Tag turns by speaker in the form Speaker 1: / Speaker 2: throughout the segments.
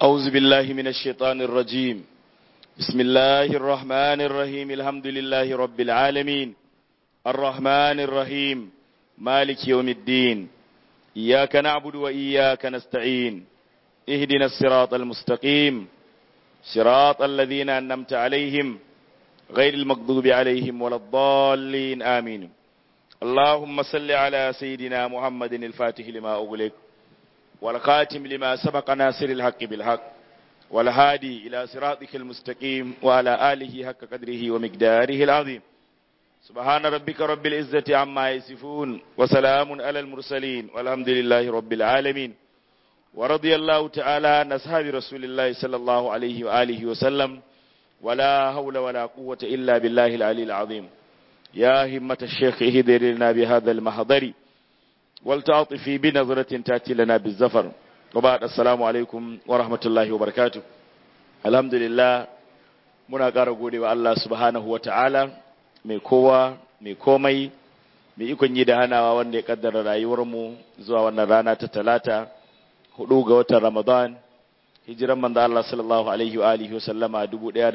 Speaker 1: أعوذ بالله من الشيطان الرجيم بسم الله الرحمن الرحيم الحمد لله رب العالمين الرحمن الرحيم مالك يوم الدين إياك نعبد وإياك نستعين اهدنا الصراط المستقيم صراط الذين أنمت عليهم غير المغضوب عليهم ولا الضالين آمين اللهم صل على سيدنا محمد الفاتح لما أغلق والخاتم لما سبق ناصر الحق بالحق والهادي إلى صراطك المستقيم وعلى آله حق قدره ومقداره العظيم سبحان ربك رب العزة عما يصفون وسلام على المرسلين والحمد لله رب العالمين ورضي الله تعالى عن أصحاب رسول الله صلى الله عليه وآله وسلم ولا حول ولا قوة إلا بالله العلي العظيم يا همة الشيخ اهدر لنا بهذا المحضر والتعطفي بنظرة تأتي لنا بالزفر وبعد السلام عليكم ورحمة الله وبركاته الحمد لله muna ƙara gode wa Allah subhanahu wa ta'ala mai kowa mai komai mai ikon yi da hanawa wanda ya kaddara rayuwarmu zuwa wannan rana ta talata hudu ga watan ramadan hijiran manzo Allah sallallahu alaihi wa alihi wasallama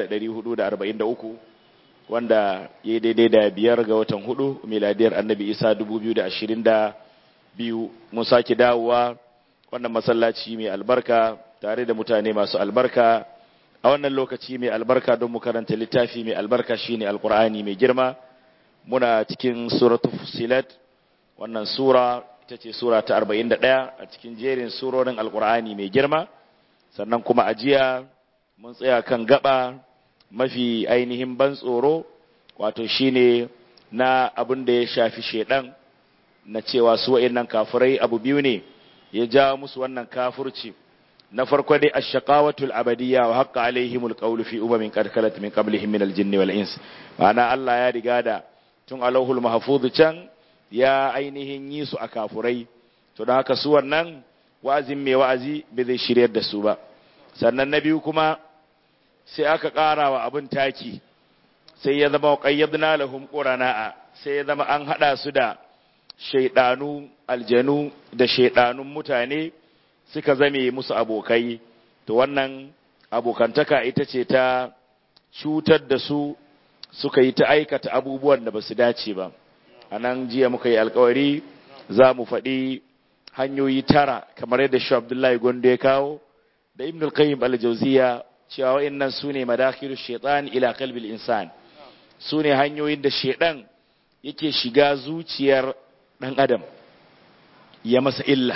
Speaker 1: 1443 wanda ya daidai da biyar ga watan hudu miladiyar annabi isa 2022 mun sake dawowa wannan masallaci mai albarka tare da mutane masu albarka a wannan lokaci mai albarka don mu karanta littafi mai albarka shine alkur'ani mai girma muna cikin suratul fusilat wannan sura ita ce sura ta 41 a cikin jerin surorin alkur'ani mai girma sannan kuma a jiya mun tsaya kan gaba mafi ainihin ban tsoro wato shine na abin da ya shafi shedan na cewa su wa'annan kafirai abu biyu ne ya ja musu wannan kafirci na farko dai ash-shaqawatul abadiyya wa haqqa alaihimul qawlu fi umamin qad khalat min qablihim min al-jinni wal ins ma'ana Allah ya riga da tun alauhul mahfuz can ya ainihin yi su a kafurai to da haka su wannan wa'azin mai wa'azi bai zai shiryar da su ba sannan na biyu kuma sai aka ƙara wa abin taki sai ya zama qayyadna lahum qurana'a sai ya zama an hada su da shaidanu aljanu da shaidanun mutane suka zame musu abokai to wannan abokantaka ita ce ta cutar da su suka yi ta aikata abubuwan da ba su dace ba a nan jiya muka yi alkawari za mu faɗi hanyoyi tara kamar yadda shi abdullahi gondo ya kawo da ibn al-qayyim al-jawziya cewa wa'annan su ne madakhilu shaitan ila qalbil insan su ne hanyoyin da shaitan yake shiga zuciyar ɗan adam ya masa illa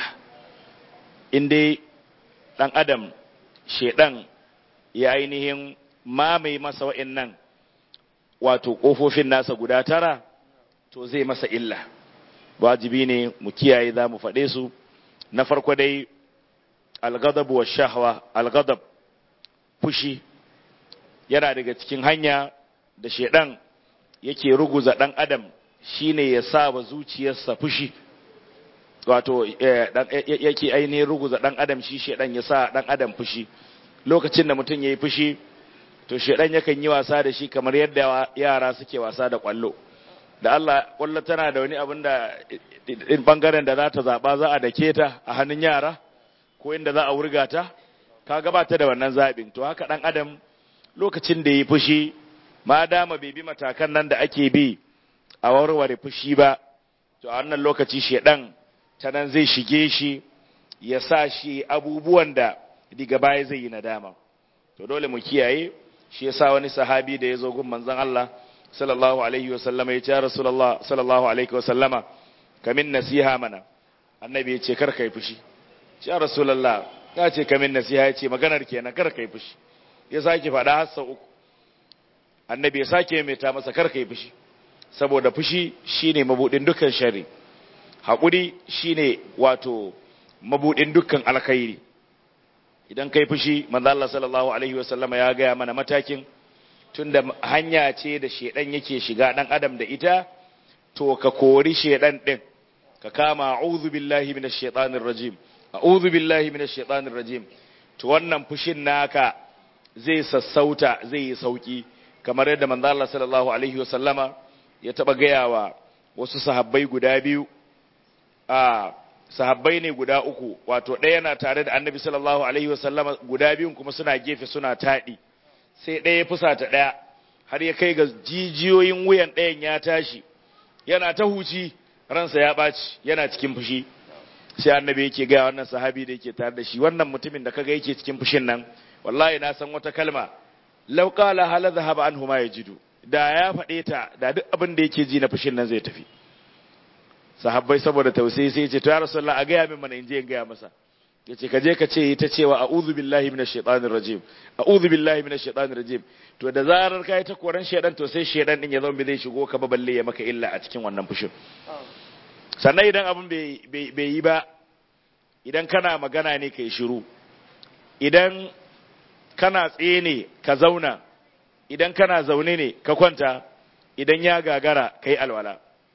Speaker 1: in dai ɗan adam shaidan ya ainihin mamaye masa wa'annan wato ƙofofin nasa guda tara to zai masa illa wajibi ne mu kiyaye za mu faɗe su na farko dai algadab wa shahwa algadab fushi yana daga cikin hanya da shaidan yake ruguza ɗan adam shine ya sa wa zuciyarsa fushi wato yake ainihin ruguza ɗan adam shi shaidan ya sa ɗan adam fushi lokacin da mutum ya yi fushi to shaidan yakan yi wasa da shi kamar yadda yara suke wasa da kwallo da Allah kwallo tana da wani abin da bangaren da za ta zaɓa za a dake ta a hannun yara ko inda za a wurga ta ka gabata da wannan zaɓin to haka ɗan adam lokacin da ya yi fushi ma dama bai bi matakan nan da ake bi a warware fushi ba to a wannan lokaci shedan ta nan zai shige shi ya sa shi abubuwan da diga baya zai yi nadama to dole mu kiyaye shi yasa wani sahabi da ya zo gun manzon Allah sallallahu alaihi wa sallama ya ce rasulullah sallallahu alaihi wa sallama kamin nasiha mana annabi ya ce kar kai fushi ya rasulullah ya ce kamin nasiha ya ce maganar kenan kar kai fushi ya sake faɗa har sau uku annabi ya sake mai ta masa kar kai fushi saboda fushi shine mabudin dukkan shari haƙuri shine wato mabudin dukkan alkhairi idan kai fushi manzo Allah sallallahu alaihi wasallama ya gaya mana matakin tunda hanya ce da shedan yake shiga dan adam da ita to ka kori shedan din ka kama a'udhu billahi minash shaitanir rajim a'udhu billahi minash shaitanir rajim to wannan fushin naka zai sassauta zai yi sauki kamar yadda manzo Allah sallallahu alaihi wasallama ya taba gaya wa wasu sahabbai guda biyu a sahabbai ne guda uku wato ɗaya yana tare da annabi sallallahu alaihi wasallam guda biyun kuma suna gefe suna taɗi sai ɗaya ya fusata ɗaya har ya kai ga jijiyoyin wuyan ɗayan ya tashi yana ta huci ransa ya ɓaci yana cikin fushi sai annabi yake gaya wannan sahabi da yake tare da shi wannan mutumin da kaga yake cikin fushin nan wallahi na san wata kalma law qala hal dhahaba anhu ma yajidu da ya faɗe ta da duk abin da yake ji na fushin nan zai tafi sahabbai saboda tausayi sai ce to ya rasulullah a gaya min mana in je in gaya masa yace ka je ka ce ita cewa a'udhu billahi minash shaitanir rajim a'udhu billahi minash shaitanir rajim to da zarar kai ta koran shaidan to sai shaidan din ya zama bai zai shigo ka ba balle ya maka illa a cikin wannan fushin sannan idan abin bai yi ba idan kana magana ne kai shiru idan kana tsaye ne ka zauna idan kana zaune ne ka kwanta idan ya gagara kai alwala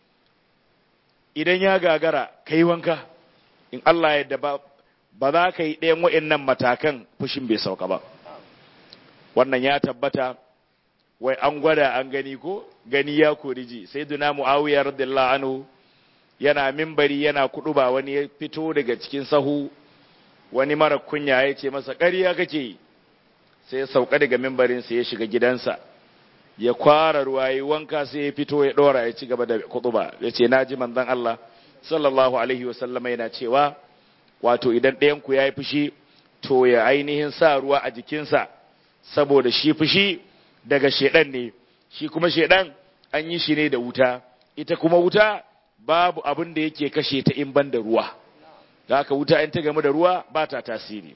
Speaker 1: idan ya gagara kai wanka in Allah ya ba ba za ka yi ɗayan wa'innan matakan fushin bai sauka ba wannan ya tabbata wai an gwada an gani ko gani ya koriji sai duna mu'awiyar radiyallahu anhu yana mimbari yana kudu ba wani ya fito daga cikin sahu wani mara kunya ya ce masa ƙarya kake sai ya sauka daga mimbarinsa ya shiga gidansa ya kwara ruwa ya wanka sai ya fito ya ɗora ya ci gaba da kutuba ya ce na ji manzon Allah sallallahu alaihi wasallama yana cewa wato idan ɗayanku ya yi fushi to ya ainihin sa ruwa a jikinsa saboda shi fushi daga shedan ne shi kuma shedan an yi shi ne da wuta ita kuma wuta babu abin da yake kashe ta in ban da ruwa da haka wuta in ta gamu da ruwa ba ta tasiri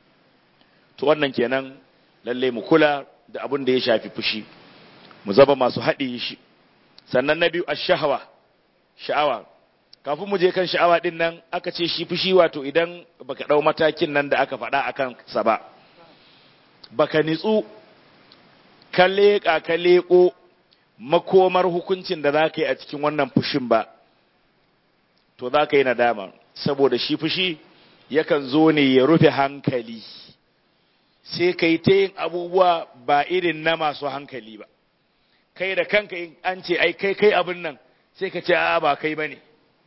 Speaker 1: to wannan kenan lalle mu kula da abin da ya shafi fushi mu zaba masu haɗi shi sannan na biyu ash-shahwa sha'awa kafin mu je kan sha'awa din nan aka ce shi fushi wato idan baka dau matakin nan da aka faɗa akan sa ba baka nitsu ka leƙa ka leƙo makomar hukuncin da za ka yi a cikin wannan fushin ba to za ka yi nadama saboda shi fushi yakan zo ne ya rufe hankali sai ka yi ta yin abubuwa ba irin na masu hankali ba kai da kanka in an ce ai kai kai abin nan sai ka ce a ba kai ba ne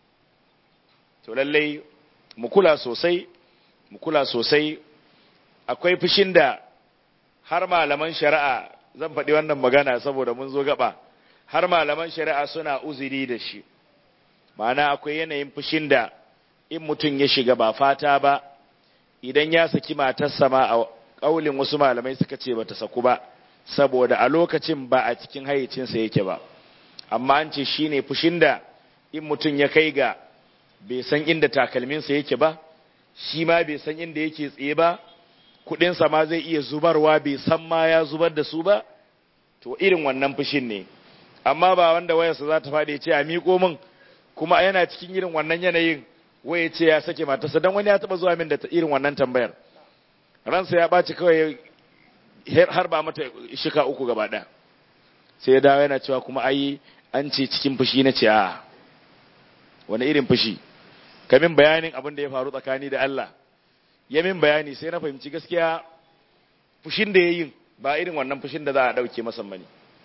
Speaker 1: to lallai mu kula sosai mu kula sosai akwai fushin da har malaman shari'a zan faɗi wannan magana saboda mun zo gaba har malaman shari'a suna uzuri da shi ma'ana akwai yanayin fushin da in mutum ya shiga ba fata ba idan ya saki matarsa ma a ƙaulin wasu malamai suka ce bata saku ba saboda a lokacin ba a cikin hayyacinsa yake ba amma an ce shine fushin da in mutum ya kai ga bai san inda takalminsa yake ba shi ma bai san inda yake tsaye ba kudinsa ma zai iya zubarwa bai san ma ya zubar da su ba to irin wannan fushin ne amma ba wanda wayarsa za ta faɗi ce a miƙo min kuma yana cikin irin wannan yanayin waye ce ya sake matarsa don wani ya taɓa zuwa min da irin wannan tambayar ransa ya ɓaci kawai har ba mata shika uku gaba ɗaya sai ya dawo yana cewa kuma ai an ce cikin fushi na ce a wani irin fushi kamin bayanin abin da ya faru tsakani da Allah ya min bayani sai na fahimci gaskiya fushin da ya yi ba irin wannan fushin da za a ɗauke masa mani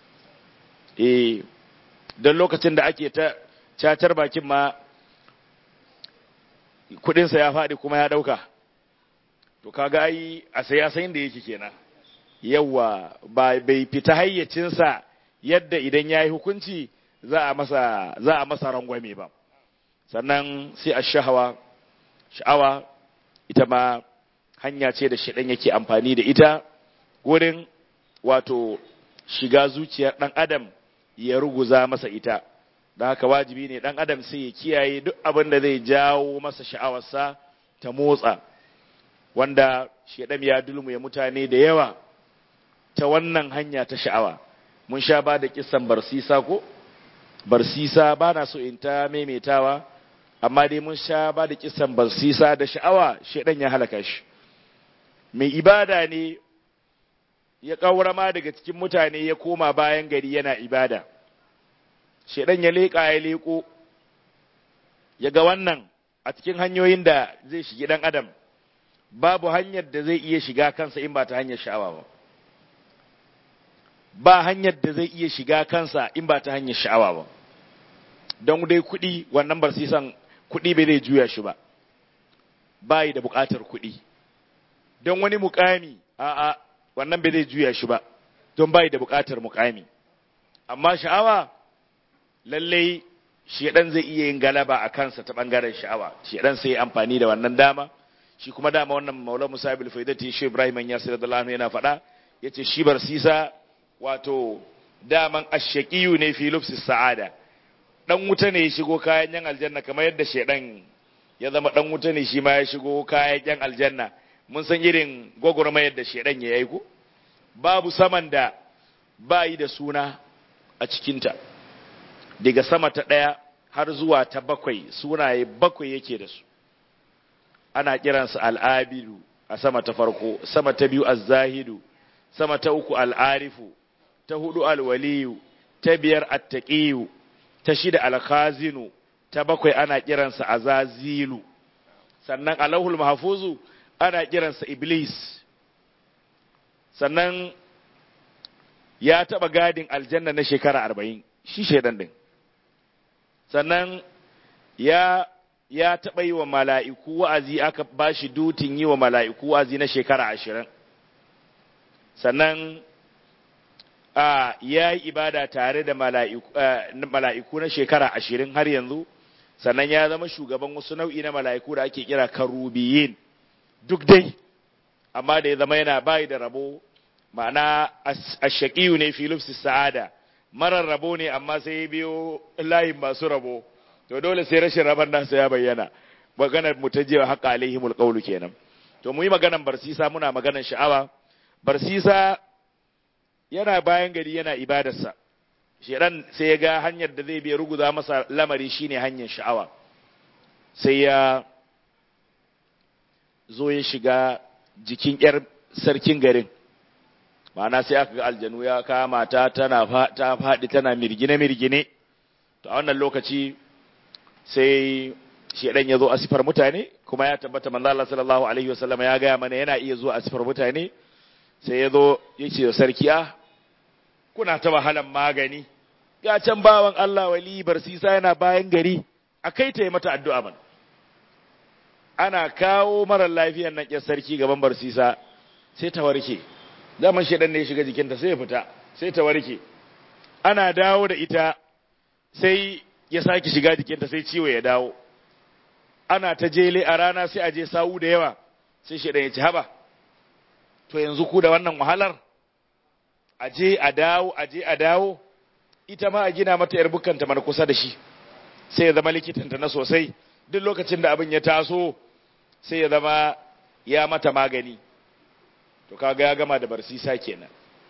Speaker 1: eh don lokacin da ake ta cacar bakin ma kudinsa ya faɗi kuma ya ɗauka to kaga ai a sai ya san da yake kenan yawa ba bai fita hayyacinsa yadda idan ya yi hukunci za a masa za a masa rangwame ba sannan sai a shahawa sha'awa ita ma hanya ce da shaɗan yake amfani da ita wurin wato shiga zuciyar ɗan adam ya ruguza masa ita da haka wajibi ne ɗan adam sai ya kiyaye duk abin da zai jawo masa sha'awarsa ta motsa wanda shaɗan ya dulmuya mutane da yawa ta wannan hanya ta sha'awa mun sha ba da kisan barsisa ko barsisa ba na so in ta maimaitawa amma dai mun sha ba da kisan barsisa da sha'awa shaidan ya halaka shi mai ibada ne ya ƙaura ma daga cikin mutane ya koma bayan gari yana ibada shaidan ya leƙa ya leƙo ya ga wannan a cikin hanyoyin da zai shigi ɗan adam babu hanyar da zai iya shiga kansa in ba ta hanyar sha'awa ba ba hanyar da zai iya shiga kansa in ba ta hanyar sha'awa ba don dai kuɗi wannan barsisan kuɗi bai zai juya shi ba bayi da buƙatar kuɗi don wani mukami a'a wannan bai zai juya shi ba don bayi da buƙatar mukami amma sha'awa lallai shedan zai iya yin galaba a kansa ta bangaren sha'awa shedan sai amfani da wannan dama shi kuma dama wannan maula musa bil faidati shi ibrahim ya sirra da yana faɗa yace shi bar sisa wato daman ashaqiyu ne fi lubsis sa'ada dan wuta ne ya shigo kayan yan aljanna kamar yadda shedan ya zama dan wuta ne shi ma ya shigo kayan yan aljanna mun san irin gwagwarmayar da shedan ya yi ko babu saman da bayi da suna a cikinta daga sama ta ɗaya har zuwa ta bakwai sunaye bakwai yake da su ana kiransa al'abidu a sama ta farko sama ta biyu az-zahidu sama ta uku al'arifu ta hudu alwaliyu ta biyar attaqiyu ta shida alkhazinu ta bakwai ana kiransa azazilu sannan alahul mahfuzu ana kiransa iblis sannan ya taba gadin aljanna na shekara arba'in shi shaidan din sannan ya ya taɓa yi wa mala'iku wa'azi aka ba shi dutin yi wa mala'iku wa'azi na shekara ashirin sannan a ya yi ibada tare da mala'iku na shekara ashirin har yanzu sannan ya zama shugaban wasu nau'i na mala'iku da ake kira karubiyin duk dai amma da ya zama yana bayi da rabo ma'ana ashaƙiyu ne filufsi sa'ada marar rabo ne amma sai ya biyo layin masu rabo to dole sai rashin rabar nasa ya bayyana maganar mu ta je haƙa alaihimul qawlu kenan to mu yi maganar barsisa muna maganar sha'awa barsisa yana bayan gari yana ibadarsa shedan sai ya ga hanyar da zai biya ruguza masa lamari shine hanyar sha'awa sai ya zo ya shiga jikin yar sarkin garin ma'ana sai aka ga aljanu ya kama ta tana ta faɗi tana mirgine mirgine to a wannan lokaci sai shedan ya zo a sifar mutane kuma ya tabbata manzo Allah sallallahu alaihi wasallam ya gaya mana yana iya zuwa a sifar mutane sai ya zo ya ce sarki ah kuna ta wahalan magani ga can bawan Allah wali barsisa yana bayan gari a kai ta yi mata addu'a man ana kawo marar lafiyan nan ƙyar sarki gaban barsisa sai ta warke zaman shedan ne ya shiga jikinta sai ya fita sai ta warke ana dawo da ita sai ya sake shiga jikinta sai ciwo ya dawo ana ta jele a rana sai a je sawu da yawa sai shedan ya ci haba to yanzu ku da wannan wahalar a je a dawo a je a dawo ita ma a gina mata yar bukanta mana kusa da shi sai ya zama likitanta na sosai duk lokacin da abin ya taso sai ya zama ya mata magani to kaga ya gama da barsisa kenan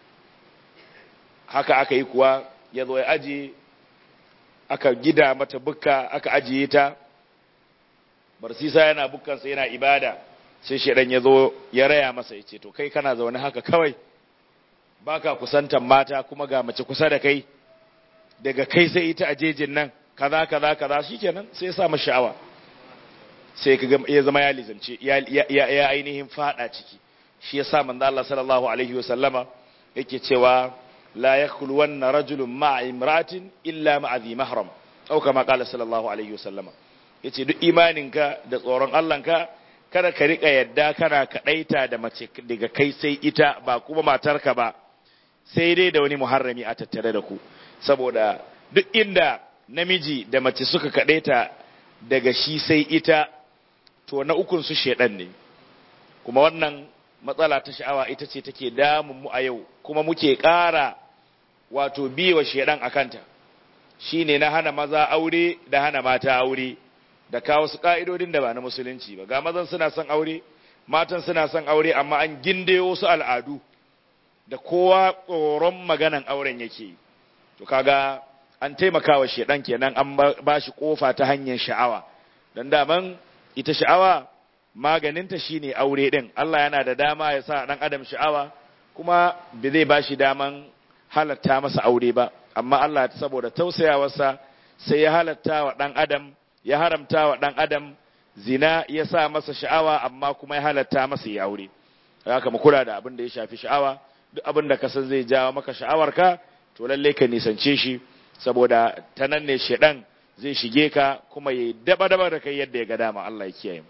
Speaker 1: haka aka yi kuwa ya zo ya aje aka gida mata bukka aka ajiye ta barsisa yana bukkansa yana ibada sai shedan ya zo ya raya masa ya ce to kai kana zaune haka kawai baka kusantan mata kuma ga mace kusa da kai daga kai sai ita a jejin nan kaza kaza kaza shikenan sai ya sa masa sha'awa sai ka ya zama ya lizance ya ya ainihin fada ciki shi yasa manzo Allah sallallahu alaihi wasallama yake cewa la yakhlu wanna rajulun ma'a imratin illa ma'a dhi mahram au kama qala sallallahu alaihi wasallama yace duk imaninka da tsoron Allahnka kada ka rika yadda kana kadaita da mace daga kai sai ita ba kuma matarka ba sai dai da wani muharrami a tattare da ku saboda duk inda namiji da mace suka kadaita daga shi sai ita to na ukun su shedan ne kuma wannan matsala ta sha'awa ita ce take damun mu a yau kuma muke ƙara wato biyewa shedan akanta shine na hana maza aure da hana mata aure da kawo su ka'idodin da ba na musulunci ba ga mazan suna son aure matan suna son aure amma an ginde wasu al'adu da kowa tsoron maganan auren yake to kaga an taimakawa shedan kenan an ba shi kofa ta hanyar sha'awa dan daman ita sha'awa maganinta shine aure din Allah yana da dama ya sa dan adam sha'awa kuma bai zai ba shi daman halatta masa aure ba amma Allah saboda tausayawarsa sai ya halatta wa dan adam ya haramta wa ɗan adam zina ya sa masa sha'awa amma kuma ya halatta masa ya aure haka mu kula da abin da ya shafi sha'awa duk abin da ka san zai jawo maka sha'awarka to lalle ka nisance shi saboda ta nan ne shedan zai shige ka kuma ya daba daba da kai yadda ya ga dama Allah ya kiyaye mu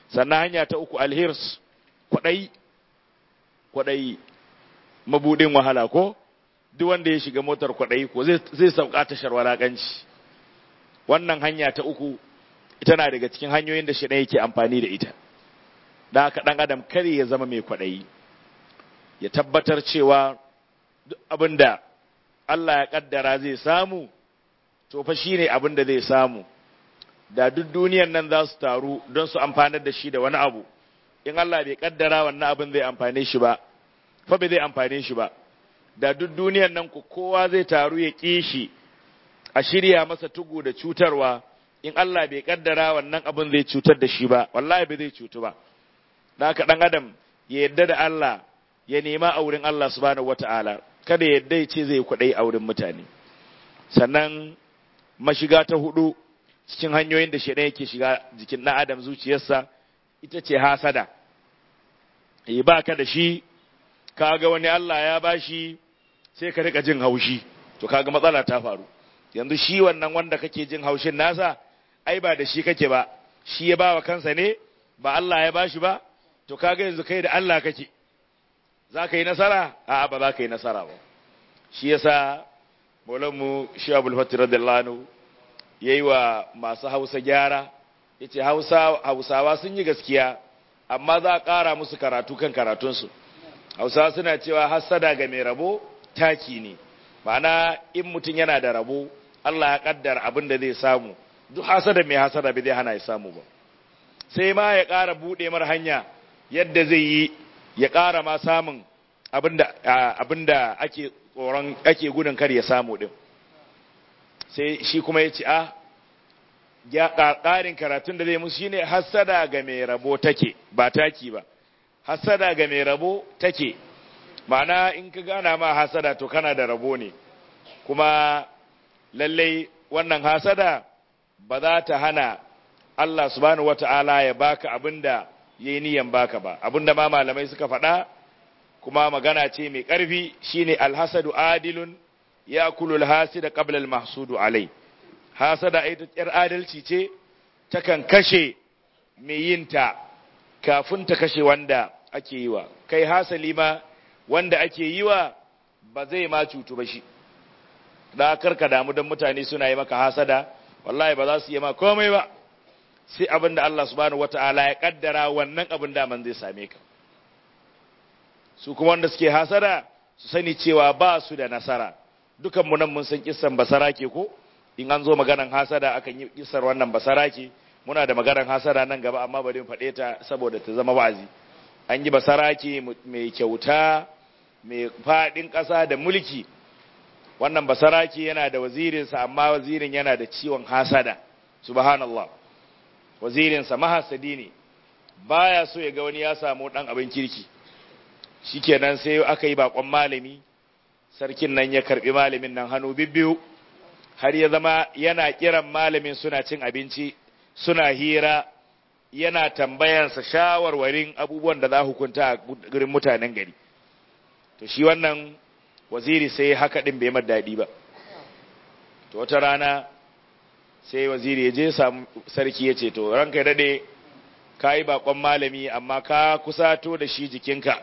Speaker 1: sannan hanya ta uku alhirs kwaɗayi kwaɗayi mabudin wahala ko duk wanda ya shiga motar kwaɗayi ko zai sauka tashar walaƙanci wannan hanya ta uku ita na daga cikin hanyoyin da shi yake amfani da ita da haka ɗan adam kare ya zama mai kwaɗayi ya tabbatar cewa duk abin da Allah ya ƙaddara zai samu to fa shi ne abin da zai samu da duk duniyan nan za su taru don su amfanar da shi da wani abu in Allah bai ƙaddara wannan abin zai amfane shi ba fa bai zai amfane shi ba da duk duniyan nan ku kowa zai taru ya ƙi shi a shirya masa tugu da cutarwa in Allah bai kaddara wannan abin zai cutar da shi ba wallahi bai zai cutu ba da haka dan adam ya yadda da Allah ya nema a wurin Allah subhanahu wataala kada ya yadda ya ce zai kwadai a wurin mutane sannan mashiga ta hudu cikin hanyoyin da shedan yake shiga jikin dan adam zuciyarsa ita ce hasada eh ba ka da shi kaga wani Allah ya bashi sai ka rika jin haushi to kaga matsala ta faru yanzu shi wannan wanda kake jin haushin nasa ai ba da shi kake ba shi ya ba wa kansa ne ba Allah ya bashi ba to kaga yanzu kai da Allah kake za ka yi nasara a'a ba za ka yi nasara ba shi yasa maulanmu shi abul fatih radiyallahu anhu yayi wa masu hausa gyara yace hausa hausawa sun yi gaskiya amma za a ƙara musu karatu kan karatunsu hausawa suna cewa hassada ga mai rabo taki ne ma'ana in mutum yana da rabo Allah ya kaddara abin da zai samu duk hasada mai hasada bai zai hana ya samu ba sai ma ya ƙara buɗe mar hanya yadda zai yi ya ƙara ma samun abin da ake tsoron ake gudun kar ya samu din sai shi kuma ya ce a ƙarin karatun da zai musu shine hasada ga mai rabo take ba taki ba hasada ga mai rabo take ma'ana in ka gana ma hasada to kana da rabo ne kuma lallai wannan hasada ba za ta hana Allah subhanahu wata'ala ya baka abinda ya yi niyan baka ba abinda ma malamai suka faɗa kuma magana ce mai ƙarfi shine alhasadu adilun ya kulul hasida qabla almahsudu alai hasada ita yar adalci ce takan kashe mai yinta kafin ta kashe wanda ake yi wa kai hasali ma wanda ake yi wa ba zai ma cutu ba shi da karka damu don mutane suna yi maka hasada wallahi ba za su yi ma komai ba sai abin da Allah subhanahu wata'ala ya kaddara wannan abin da man zai same ka su kuma wanda suke hasada su sani cewa ba su da nasara dukan mu nan mun san kissan basara ke ko in an zo maganan hasada akan yi kissar wannan basara ke muna da maganan hasada nan gaba amma bari mu faɗe ta saboda ta zama wa'azi an yi basara ke mai kyauta mai faɗin ƙasa da mulki wannan basaraki yana da wazirinsa amma wazirin yana da ciwon hasada subhanallah wazirinsa mahasadi ne baya so ya ga wani ya samu dan abin kirki shikenan sai aka yi bakon malami sarkin nan ya karbi malamin nan hannu bibbiyu har ya zama yana kiran malamin suna cin abinci suna hira yana tambayansa shawarwarin abubuwan da za hukunta a gurin mutanen gari to shi wannan waziri sai haka din bai daɗi ba to wata rana sai waziri ya je samu sarki ya ce to ranka daɗe ka yi bakon malami amma ka kusato da shi jikinka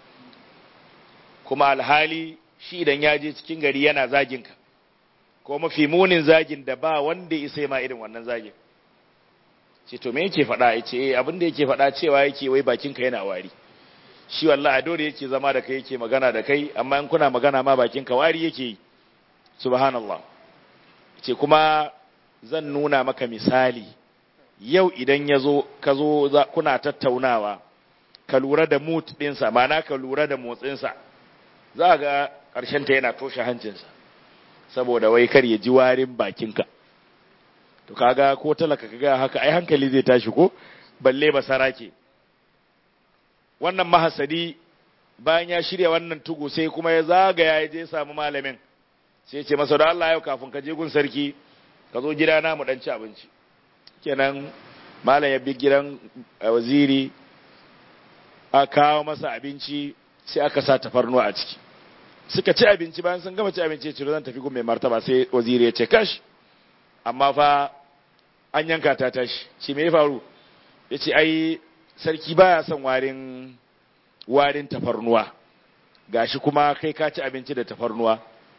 Speaker 1: kuma alhali shi idan ya je cikin gari yana zaginka ko mafi munin zagin da ba wanda isa ma irin wannan zagin ce to me yake faɗa ya ce abin da yake faɗa cewa yake wai bakinka yana wari shi wallahi dole yake zama da kai yake magana da kai amma in kuna magana ma bakinka wari yake yi subhanallah ce kuma zan nuna maka misali yau idan ya zo ka zo kuna tattaunawa ka lura da mood ɗinsa mana ka lura da motsinsa za ga ta yana toshe hancinsa saboda wai kar ya ji warin bakinka to kaga ko talaka kaga haka ai hankali zai tashi ko balle ba sarake wannan mahasadi bayan ya shirya wannan tugu sai kuma ya zagaya ya je samu malamin sai ce masa da Allah yau kafin ka je gun sarki ka zo gidana mu dan ci abinci kenan malam ya bi gidan waziri a kawo masa abinci sai aka sa tafarnuwa a ciki suka ci abinci bayan sun gama ci abinci ya ce zan tafi gun mai martaba sai waziri ya ce kash amma fa an yanka ta tashi shi me ya faru ya ce ai sarki baya son warin warin tafarnuwa gashi kuma kai ka ci abinci da tafarnuwa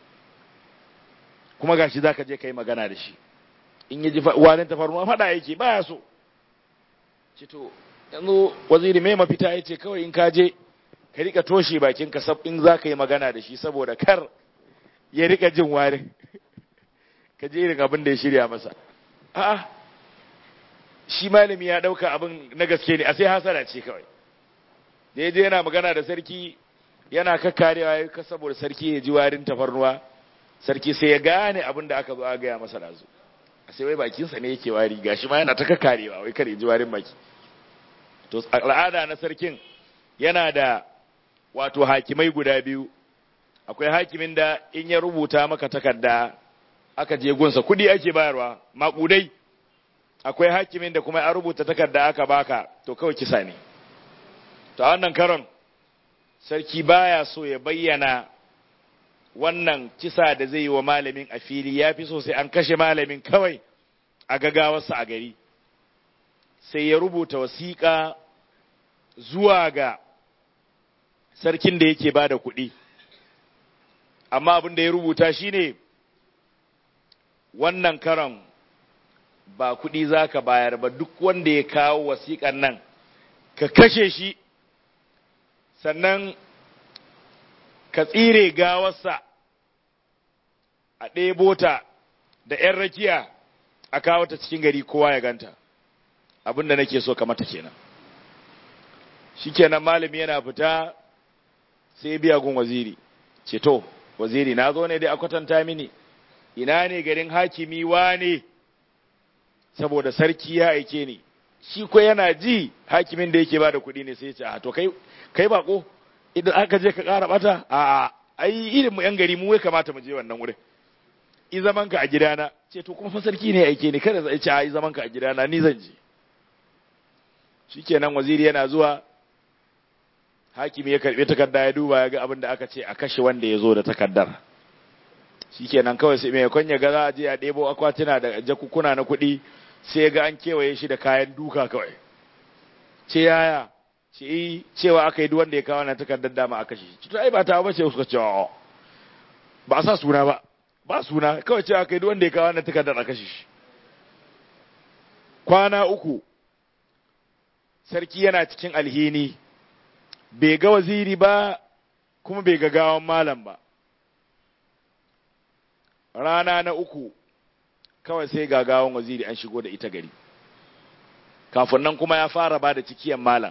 Speaker 1: kuma gashi zaka je kai magana da shi in yaji warin tafarnuwa fada yake baya so ce to yanzu waziri mai mafita yace kawai in ka je ka rika toshe bakin ka sab in zaka yi magana da shi saboda kar ya rika jin warin ka je irin abin da ya shirya masa a'a shi malami ya dauka abin na gaske ne a sai hasara ce kawai da ya je yana magana da sarki yana kakkarewa ya ka saboda sarki ya ji warin tafarnuwa sarki sai ya gane abin da aka zo a gaya masa da zo a sai wai bakinsa ne yake wari gashi ma yana ta kakkarewa wai kar ya ji warin baki to al'ada na sarkin yana da wato hakimai guda biyu akwai hakimin da in ya rubuta maka takarda aka je gunsa kudi ake bayarwa makudai akwai hakimin da kuma ya rubuta takarda aka baka to kawai kisa ne to a wannan karon sarki baya so ya bayyana wannan kisa da zai yi wa malamin a fili ya fi so sai an kashe malamin kawai a gagawarsa a gari sai ya rubuta wasiƙa zuwa ga sarkin da yake ba da kuɗi amma abin da ya rubuta shine wannan karon ba kuɗi za ka bayar ba duk wanda ya kawo wasiƙan nan ka kashe shi sannan ka tsire gawarsa a ɗebo ta da ‘yan rakiya a kawo ta cikin gari kowa ya ganta abinda nake so ka mata kenan shikenan malami yana fita sai biya gun waziri ce to waziri na zo ne dai a kwatanta mini ina ne garin hakimi ne saboda sarki ya aike ni shi ko yana ji hakimin da yake bada kuɗi ne sai ya ce a to kai kai bako idan aka je ka ƙara bata a ai irin mu yan gari mu ya kamata mu je wannan wurin i zaman ka a gidana ce to kuma fa sarki ne aike ni kada zai ce a i zaman ka a gidana ni zan je shikenan waziri yana zuwa hakimi ya karbi takarda ya duba ya ga abin da aka ce a kashe wanda ya zo da takardar shikenan kawai sai mai kwanya ga za a je a ɗebo akwatuna da jakukuna na kuɗi sai ga an kewaye shi da kayan duka kawai ce yaya ce yi cewa aka yi wanda ya kawo na takardar dama aka shi to ai ba ta bace suka ce ba sa suna ba ba suna kawai cewa aka yi wanda ya kawo na takardar aka shi kwana uku sarki yana cikin alhini bai ga waziri ba kuma bai ga gawan malam ba rana na uku kawai sai ga gawan waziri an shigo da ita gari kafin nan kuma ya fara ba da cikiyan malam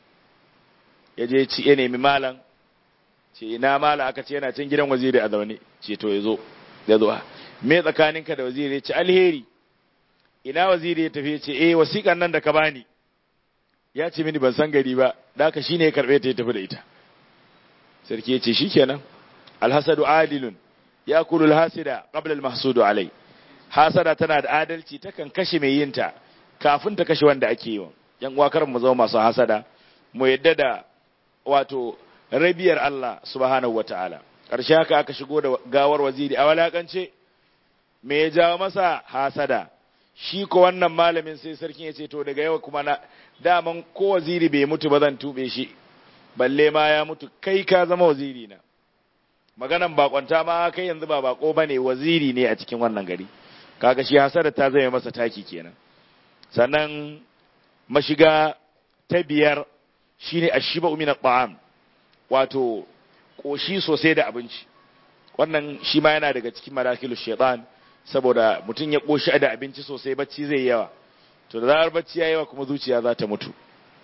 Speaker 1: ya je ci ya nemi malam ce ina malam aka ce yana cin gidan waziri a zaune ce to ya zo ya zo me tsakaninka da waziri ya ce alheri ina waziri ya tafi ya ce eh wasiƙan nan da ka bani ya ce mini ban san gari ba da haka shine ya karbe ta ya tafi da ita sarki ya ce shikenan alhasadu adilun ya kulul hasida qabla almahsudu alai hasada tana da adalci takan kashe mai yinta kafin ta kashe wanda ake yi wa yan uwa karan mu zama masu hasada mu yadda da wato rabiyar Allah subhanahu wataala karshe haka aka shigo da gawar waziri a walakance me ya jawo masa hasada shi ko wannan malamin sai sarkin ya ce to daga yau kuma na daman ko waziri bai mutu ba zan tube shi balle ma ya mutu kai ka zama waziri na maganan bakonta ma kai yanzu ba bako bane waziri ne a cikin wannan gari kaga shi hasada ta zama masa taki kenan sannan mashiga ta biyar shine ashiba min at-ta'am wato koshi sosai da abinci wannan shi ma yana daga cikin madakilu shaitan saboda mutum ya koshi da abinci sosai bacci zai yawa to da zarar bacci ya yawa kuma zuciya za ta mutu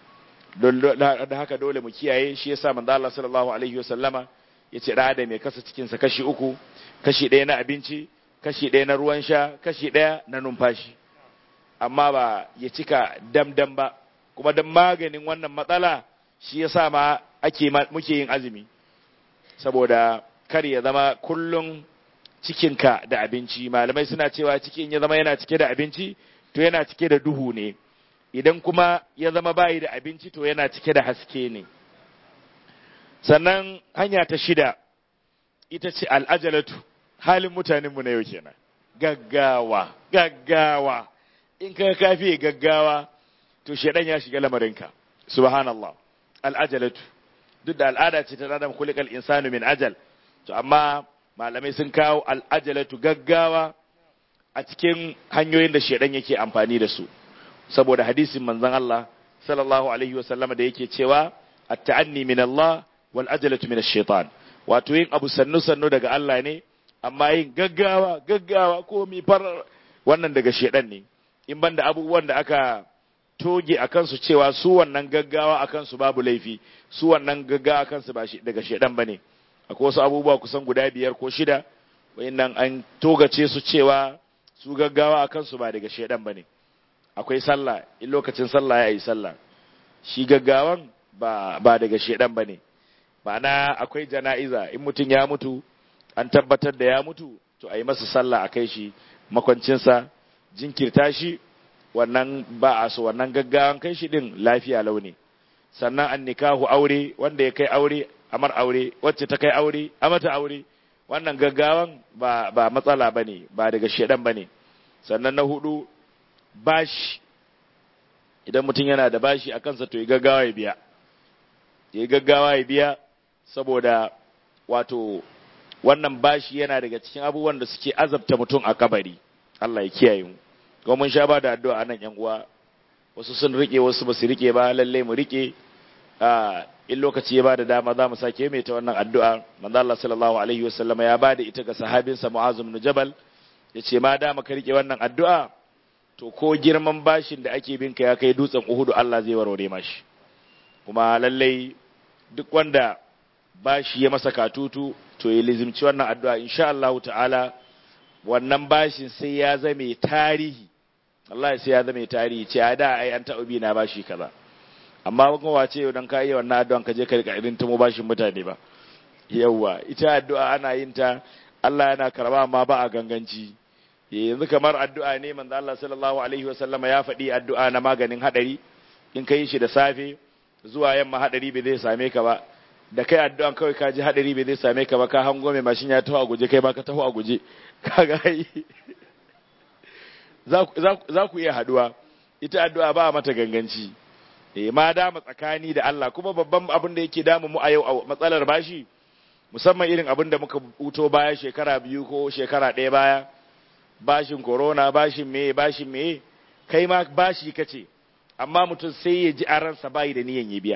Speaker 1: da haka dole mu kiyaye shi yasa manzo Allah sallallahu alaihi wasallama yace da da mai kasa cikin sa kashi uku kashi ɗaya na abinci kashi ɗaya na ruwan sha kashi ɗaya na numfashi amma ba ya cika damdam ba kuma dan maganin wannan matsala shi yasa ma ake muke yin azumi saboda kar ya zama kullum cikinka da abinci malamai suna cewa cikin ya zama yana cike da abinci to yana cike da duhu ne idan kuma ya zama bayi da abinci to yana cike da haske ne sannan hanya ta shida ita ce al'ajalatu halin mutanenmu na yau kenan gaggawa gaggawa in ka kafi gaggawa to shedan ya shiga lamarinka subhanallah al'ajalatu duk da al'ada ce ta adam kulikal insanu min ajal to amma malamai sun kawo al'ajalatu gaggawa a cikin hanyoyin da shedan yake amfani da su saboda hadisin manzon Allah sallallahu alaihi wa sallama da yake cewa at-ta'anni min Allah wal ajalatu min ash-shaytan wato yin abu sannu sannu daga Allah ne amma yin gaggawa gaggawa ko mi far wannan daga shedan ne in banda abubuwan da aka toge a kansu cewa su wannan gaggawa a kansu babu laifi su wannan gaggawa a kansu ba daga shedan bane akwai wasu abubuwa kusan guda biyar ko shida wayannan an togace su cewa su gaggawa a kansu ba daga shedan bane akwai sallah in lokacin sallah ya yi sallah shi gaggawan ba ba daga shedan bane ma'ana akwai jana'iza in mutum ya mutu an tabbatar da ya mutu to a yi masa sallah a kai shi makwancinsa jinkirta shi wannan ba a so wannan gaggawan kai shi din lafiya launi sannan an nikahu aure wanda ya kai aure amar aure wacce ta kai aure a mata aure wannan gaggawan ba ba matsala bane ba daga shedan bane sannan na hudu bashi idan mutum yana da bashi a kansa to ya gaggawa ya biya ya gaggawa ya biya saboda wato wannan bashi yana daga cikin abubuwan da suke azabta mutum a kabari Allah ya kiyaye mu kuma mun sha ba da addu'a nan yan uwa wasu sun rike wasu ba su rike ba lalle mu rike a in lokaci ya bada dama za mu sake mai ta wannan addu'a manzo Allah sallallahu alaihi wasallama ya bada ita ga sahabinsa Mu'az ibn Jabal yace ma dama ka rike wannan addu'a to ko girman bashin da ake binka ya kai dutsen Uhudu Allah zai warware mashi kuma lalle duk wanda bashi ya masa katutu to ya lizimci wannan addu'a insha Allah ta'ala wannan bashin sai ya zame tarihi Allah sai ya zame tarihi ce a da ai an taɓa bi na bashi kaza amma kuma wace yau dan ka iya wannan addu'an ka je ka rika irin tumo bashin mutane ba yawa ita addu'a ana yin ta Allah yana karba amma ba a ganganci yanzu kamar addu'a ne manzo Allah sallallahu alaihi wa sallama ya faɗi addu'a na maganin hadari in ka yi shi da safe zuwa yamma hadari bai zai same ka ba da kai addu'an kawai ka ji hadari bai zai same ka ba ka hango mai mashin ya taho a guje kai ba ka taho a guje kaga yi za ku iya haduwa ita addu'a ba mata ganganci eh ma dama tsakani da Allah kuma babban abin da yake damu mu a yau a matsalar bashi musamman irin abin da muka huto baya shekara biyu ko shekara ɗaya baya bashin corona bashin me bashin me kai ma bashi kace amma mutum sai ya ji a ransa bayi da niyan ya biya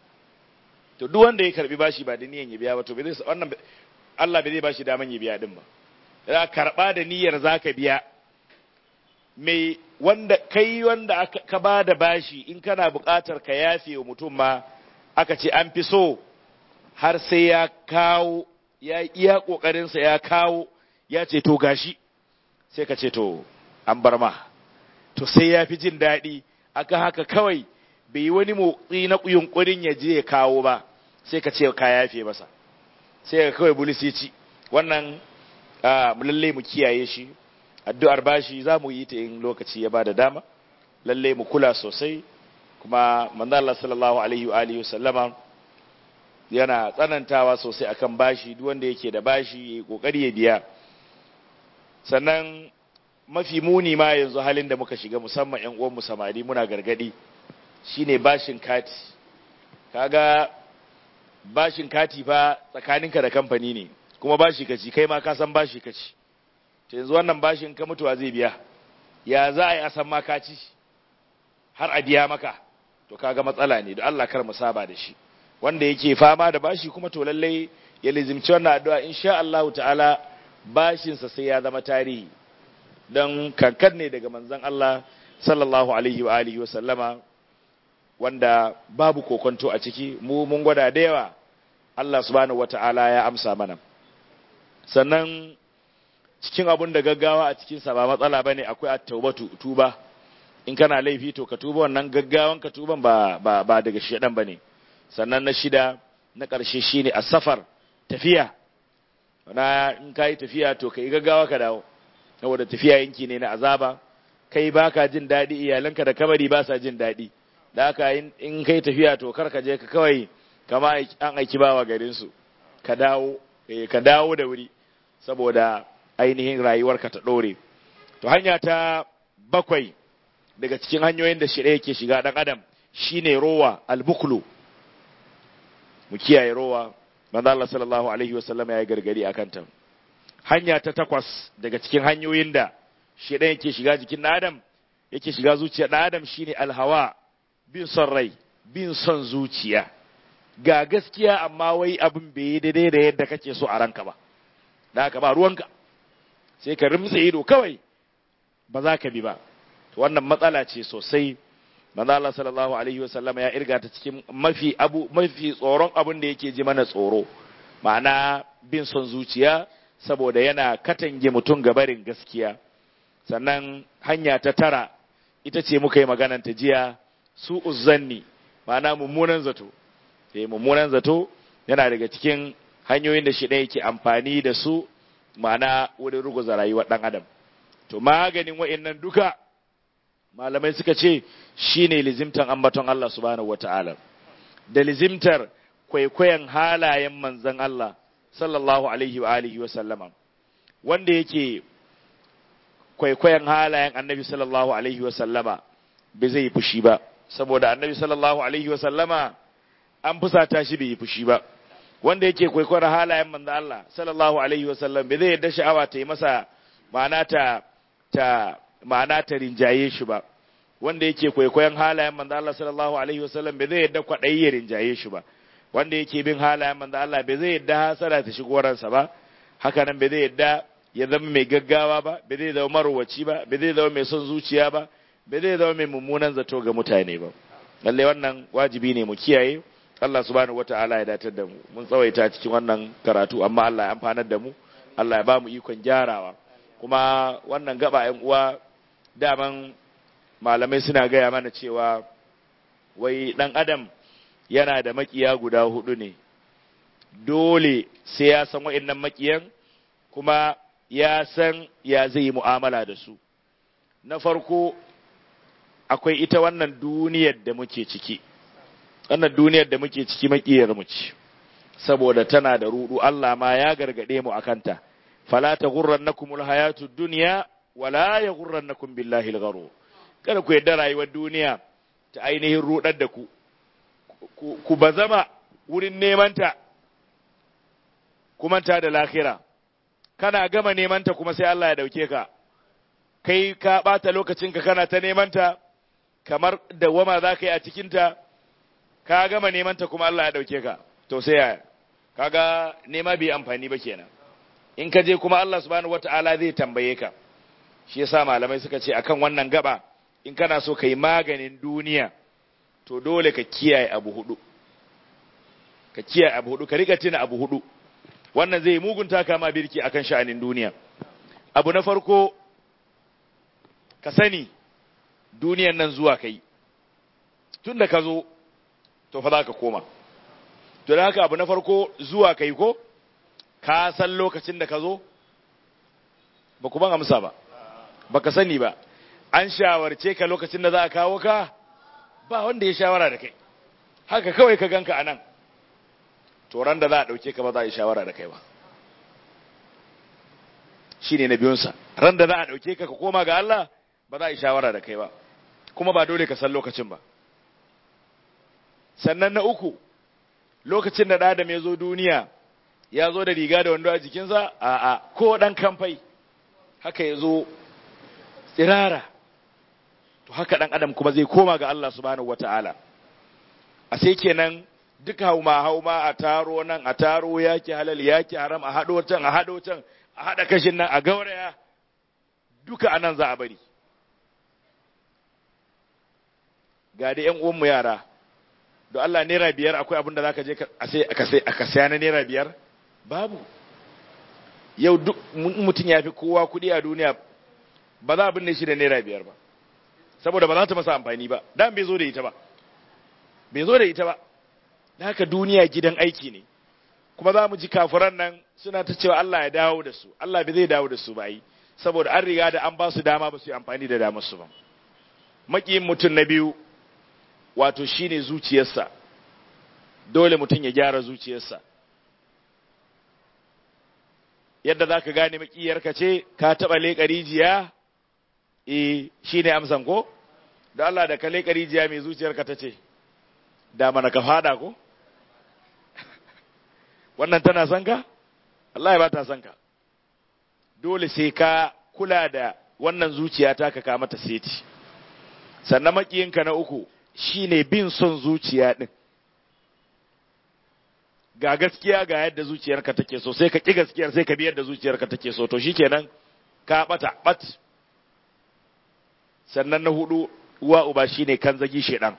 Speaker 1: to duk wanda ya karbi bashi ba da niyan ya biya ba to bai zai wannan Allah bai zai bashi daman ya biya din ba za karba da niyyar zaka biya mai wanda kai wanda ka ba da bashi in kana buƙatar ka yafe wa mutum ma aka ce an fi so har sai ya kawo ya iya ƙoƙarinsa ya kawo ya ce to gashi sai ka ce to an bar ma to sai ya fi jin daɗi aka haka kawai bai yi wani motsi na yunkurin ya je ya kawo ba sai ka ce ka yafe masa sai ka kawai bulisi ci wannan lalle mu kiyaye shi addu'ar bashi za mu yi ta in lokaci ya ba da dama lalle mu kula sosai kuma manzo Allah sallallahu alaihi wa alihi sallama yana tsanantawa sosai akan bashi duk wanda yake da bashi ya kokari ya biya sannan mafi muni ma yanzu halin da muka shiga musamman ƴan uwan mu samari muna gargadi shine bashin kati kaga bashin kati fa tsakaninka da kamfani ne kuma bashi kaci kai ma ka san bashi kaci to yanzu wannan bashin ka mutuwa zai biya ya za a yi a san ma ka ci har a biya maka to kaga matsala ne da Allah kar mu saba da shi wanda yake fama da bashi kuma to lallai ya lizimci wannan addu'a insha Allah ta'ala bashin sa sai ya zama tarihi dan kankan ne daga manzon Allah sallallahu alaihi wa alihi wa sallama wanda babu kokonto a ciki mu mun gwada da yawa Allah subhanahu wata'ala ya amsa mana sannan cikin abun da gaggawa a cikinsa ba matsala bane akwai at-taubatu tuba in kana laifi to ka tuba wannan gaggawan ka tuban ba ba, ba daga shedan bane sannan na shida na ƙarshe shine as-safar tafiya na in kai tafiya to kai gaggawa ka dawo saboda tafiya yanki ne na azaba kai baka jin daɗi iyalanka da kabari ba sa jin daɗi da haka in kai tafiya to kar ka je ka kawai kama an aiki bawa garin su ka dawo ka dawo da wuri saboda ainihin rayuwarka ta ɗore. To hanya ta bakwai daga cikin hanyoyin da shirya yake shiga ɗan adam shine rowa albuklu mu kiyaye rowa manzo Allah sallallahu alaihi wasallam ya yi gargadi akan ta hanya ta takwas daga cikin hanyoyin da shedan yake shiga jikin adam yake shiga zuciyar dan adam shine alhawa bin son rai bin son zuciya ga gaskiya amma wai abin bai yi daidai da yadda kake so a ranka ba da haka ba ruwanka sai ka rimtsa ido kawai ba za ka bi ba wannan matsala ce sosai manzo Allah sallallahu alaihi wasallam ya irga ta cikin mafi abu mafi tsoron abin da yake ji mana tsoro ma'ana bin son zuciya saboda yana katange mutum gabarin gaskiya sannan hanya ta tara ita ce muka yi maganan ta jiya su uzzanni ma'ana mummunan zato eh mummunan zato yana daga cikin hanyoyin da shi ɗaya yake amfani da su ma'ana wurin ruguza rayuwar ɗan adam to maganin wa'annan duka malamai suka ce shine lizimtan ambaton Allah subhanahu wata'ala da lizimtar kwaikwayon halayen manzon Allah sallallahu alaihi wa alihi wa sallama wanda yake kwaikwayon halayen annabi sallallahu alaihi wa sallama bai zai yi fushi ba saboda annabi sallallahu alaihi wa sallama an fusata shi bai yi fushi ba wanda yake kwaikwayon halayen manzon Allah sallallahu alaihi wa sallam bai zai yadda sha'awa ta yi masa ma'ana ta ta ma'ana ta rinjaye shi ba wanda yake kwaikwayon halayen manzo Allah sallallahu alaihi wasallam bai zai yadda kwaɗayi ya rinjaye shi ba wanda yake bin halayen manzo Allah bai zai yadda hasara ta shigo ransa ba haka nan bai zai yadda ya zama mai gaggawa ba bai zai zama marwaci ba bai zai zama mai son zuciya ba bai zai zama mai mummunan zato ga mutane ba lalle wannan wajibi ne mu kiyaye Allah subhanahu wataala ya datar da mu mun tsawaita cikin wannan karatu amma Allah ya amfanar da mu Allah ya ba mu ikon gyarawa kuma wannan gaba ‘yan uwa daman malamai suna gaya mana cewa wai ɗan adam yana da makiya guda hudu ne dole sai ya san wa'innan makiyan kuma ya san ya zai yi mu'amala da su na farko akwai ita wannan duniyar da muke ciki wannan duniyar da muke ciki makiyar mu ce saboda tana da rudu Allah ma ya gargade mu akanta fala taghurrannakum alhayatu dunya wala yaghurrannakum billahi algharur kada ku yadda rayuwar duniya ta ainihin rudar da ku ku bazama wurin neman ta kuma ta da lahira kana gama neman ta kuma sai Allah ya dauke ka kai ka bata lokacinka kana ta neman ta kamar dawama za ka yi a cikinta ka gama neman ta kuma Allah ya dauke ka to sai yaya kaga nema bai amfani ba kenan in ka je kuma Allah subhanahu wata'ala zai tambaye ka shi yasa malamai suka ce akan wannan gaba in kana so kai maganin duniya to dole ka kiyaye abu hudu ka kiyaye abu hudu ka rika tuna abu hudu wannan zai mugunta kama birki akan sha'anin duniya abu na farko ka sani duniyan nan zuwa kai tun da ka zo to fa za ka koma to da haka abu na farko zuwa kai ko ka san lokacin da ka zo ba ku ban amsa ba ba ka sani ba an shawarce ka lokacin da za a kawo ka ba wanda ya shawara da kai haka kawai ka ganka a nan to ran da za a ɗauke ka ba za a yi shawara da kai ba shi ne na biyunsa ran da za a ɗauke ka ka koma ga Allah ba za a yi shawara da kai ba kuma ba dole ka san lokacin ba sannan na uku lokacin da ɗadam ya zo duniya ya zo da riga da wando a jikinsa a a ko ɗan kamfai haka ya zo tsirara to haka ɗan adam kuma zai koma ga Allah subhanahu wata'ala a sai kenan duk hauma hauma a taro nan a taro yaki halal yaki haram a haɗo can a haɗo can a haɗa kashin nan a gauraya duka anan za a bari ga da ‘yan uwanmu yara, don Allah naira biyar akwai abin da za ka je ka saya na naira biyar? Babu. Yau duk mutum ya fi kowa kuɗi a duniya ba za a binne shi da naira biyar ba, saboda ba za ta masa amfani ba, dan bai zo da ita ba. Bai zo da ita ba, da haka duniya gidan aiki ne, kuma za mu ji kafiran nan suna ta cewa Allah ya dawo da su, Allah bai zai dawo da su ba yi, saboda an riga da an ba su dama ba su yi amfani da damar su ba. Maƙiyin mutum na biyu, wato shine zuciyarsa dole mutum ya gyara zuciyarsa yadda za ka gane makiyarka ce ka taɓa leƙa rijiya e shi ne amsan ko da Allah da kale karijiya mai zuciyarka ta ce da mana ka fada ko wannan tana son ka Allah ya ba ta son ka dole sai ka kula da wannan zuciya ta ka mata seti sannan makiyinka na uku shine bin son zuciya din ga gaskiya ga yadda zuciyarka take so sai ka ki gaskiyar sai ka bi yadda zuciyarka take so to shikenan ka bata bat sannan na hudu uwa uba shine kan zagi shedan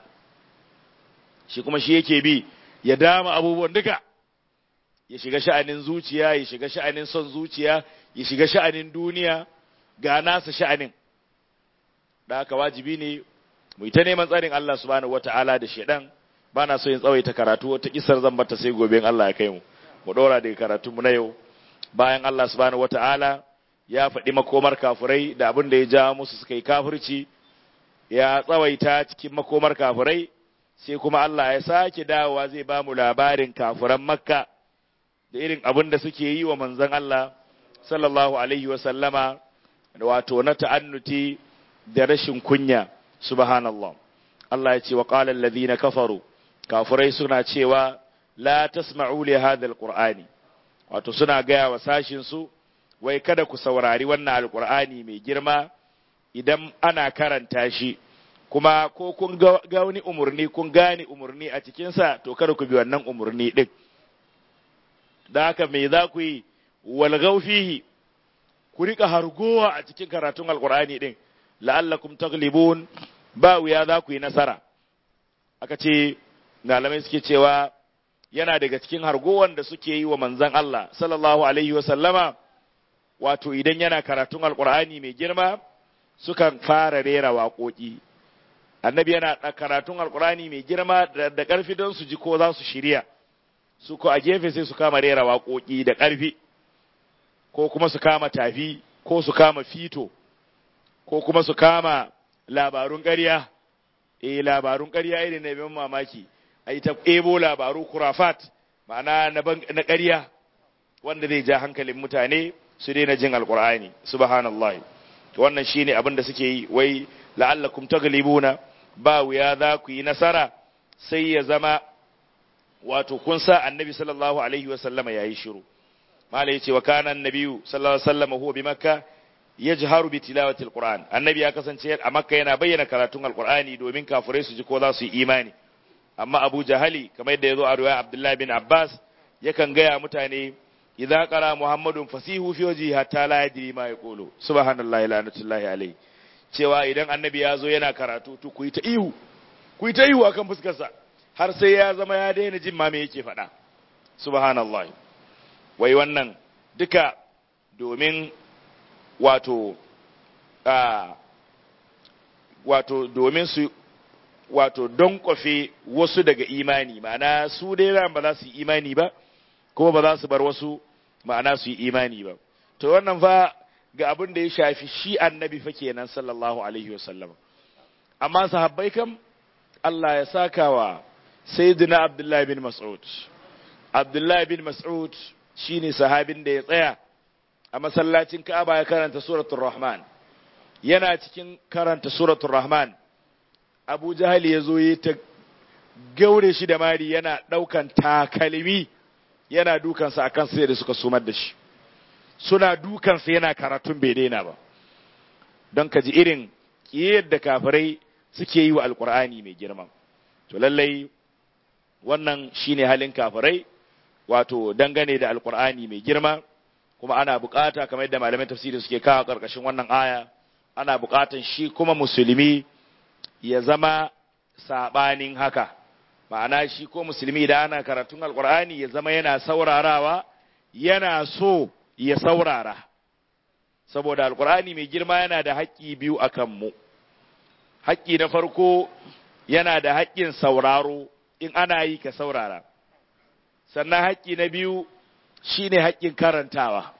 Speaker 1: shi kuma shi yake bi ya dama abubuwan duka ya shiga sha'anin zuciya ya shiga sha'anin son zuciya ya shiga sha'anin duniya ga nasa sha'anin da haka wajibi ne mu ta neman tsarin Allah subhanahu wata'ala da shedan ba na so yin tsawaita karatu wata kisar zan bata sai gobe in Allah ya kai mu mu dora daga karatu mu na yau bayan Allah subhanahu wata'ala ya faɗi makomar kafirai da abin da ya ja musu suka yi kafirci ya tsawaita cikin makomar kafirai sai kuma Allah ya sake dawowa zai ba mu labarin kafiran makka da irin abin da suke yi wa manzon Allah sallallahu alaihi wa sallama wato na ta'annuti da rashin kunya subhanallah Allah ya ce wa qala alladhina kafaru kafirai suna cewa la tasma'u li hadha alqur'ani wato suna gaya wa sashin su wai kada ku saurari wannan alqur'ani mai girma idan ana karanta shi kuma ko kun ga wani umurni kun gane umurni a cikinsa to kada ku bi wannan umurni din da haka me za ku yi walgau fihi ku rika hargowa a cikin karatun alqur'ani din la'allakum taglibun ba wuya za ku yi nasara aka ce malamai suke cewa yana daga cikin hargowan da suke yi wa manzan Allah sallallahu alaihi wa sallama wato idan yana karatun alqur'ani mai girma sukan fara rera waƙoƙi annabi yana karatun alqur'ani mai girma da ƙarfi don su ji ko za su shirya su ko a gefe sai su kama rera waƙoƙi da ƙarfi ko kuma su kama tafi ko su kama fito ko kuma su kama labarun ƙarya eh labarun ƙarya irin na bin mamaki a ta ebo labaru kurafat ma'ana na ƙarya wanda zai ja hankalin mutane su daina jin alƙur'ani subhanallah wannan shine abin da suke yi wai la'allakum taglibuna ba wuya za ku yi nasara sai ya zama wato kun sa annabi sallallahu alaihi wa sallama yayi shiru malai yace wa kana annabiyu sallallahu alaihi wa sallama huwa bi makka yajharu bi tilawati alquran annabi ya kasance a makka yana bayyana karatun alqurani domin kafirai su ji ko za su yi imani amma abu jahali kamar yadda yazo a riwaya abdullahi bin abbas yakan gaya mutane idza qara muhammadun fasihu fi wajhi hatta la yadri ma yaqulu subhanallahi la'natullahi alaihi cewa idan annabi ya zo yana karatu to ku yi ta ihu ku yi ta ihu akan fuskarsa har sai ya zama ya daina jin ma me yake faɗa subhanallah wai wannan duka domin wato a wato domin su wato don kwafe wasu daga imani ma'ana su dai ba za su yi imani ba kuma ba za su bar wasu ma'ana su yi imani ba to wannan fa ga abin da ya shafi shi annabi fa kenan sallallahu alaihi wasallam amma sahabbai kam Allah ya saka wa sayyidina Abdullahi bin Mas'ud Abdullahi bin Mas'ud shine sahabin da ya tsaya a masallacin Ka'aba ya karanta suratul Rahman yana cikin karanta suratul Rahman Abu Jahal ya zo ya ta gaure shi da mari yana daukan takalmi yana dukansa akan sai da suka sumar da shi suna dukansa yana karatun bai daina ba don ka ji irin yadda kafirai suke yi wa alkur'ani mai girma to lallai wannan shine halin kafirai wato dangane da alkur'ani mai girma kuma ana bukata kamar yadda malaman tafsiri suke kawo karkashin wannan aya ana bukatan shi kuma musulmi ya zama sabanin haka ma'ana shi ko musulmi da ana karatun alkur'ani ya zama yana saurarawa yana so ya saurara saboda alkur'ani mai girma yana da haƙƙi biyu a kanmu haƙƙi na farko yana da haƙƙin sauraro in ana yi ka saurara sannan haƙƙi na biyu shine haƙƙin karantawa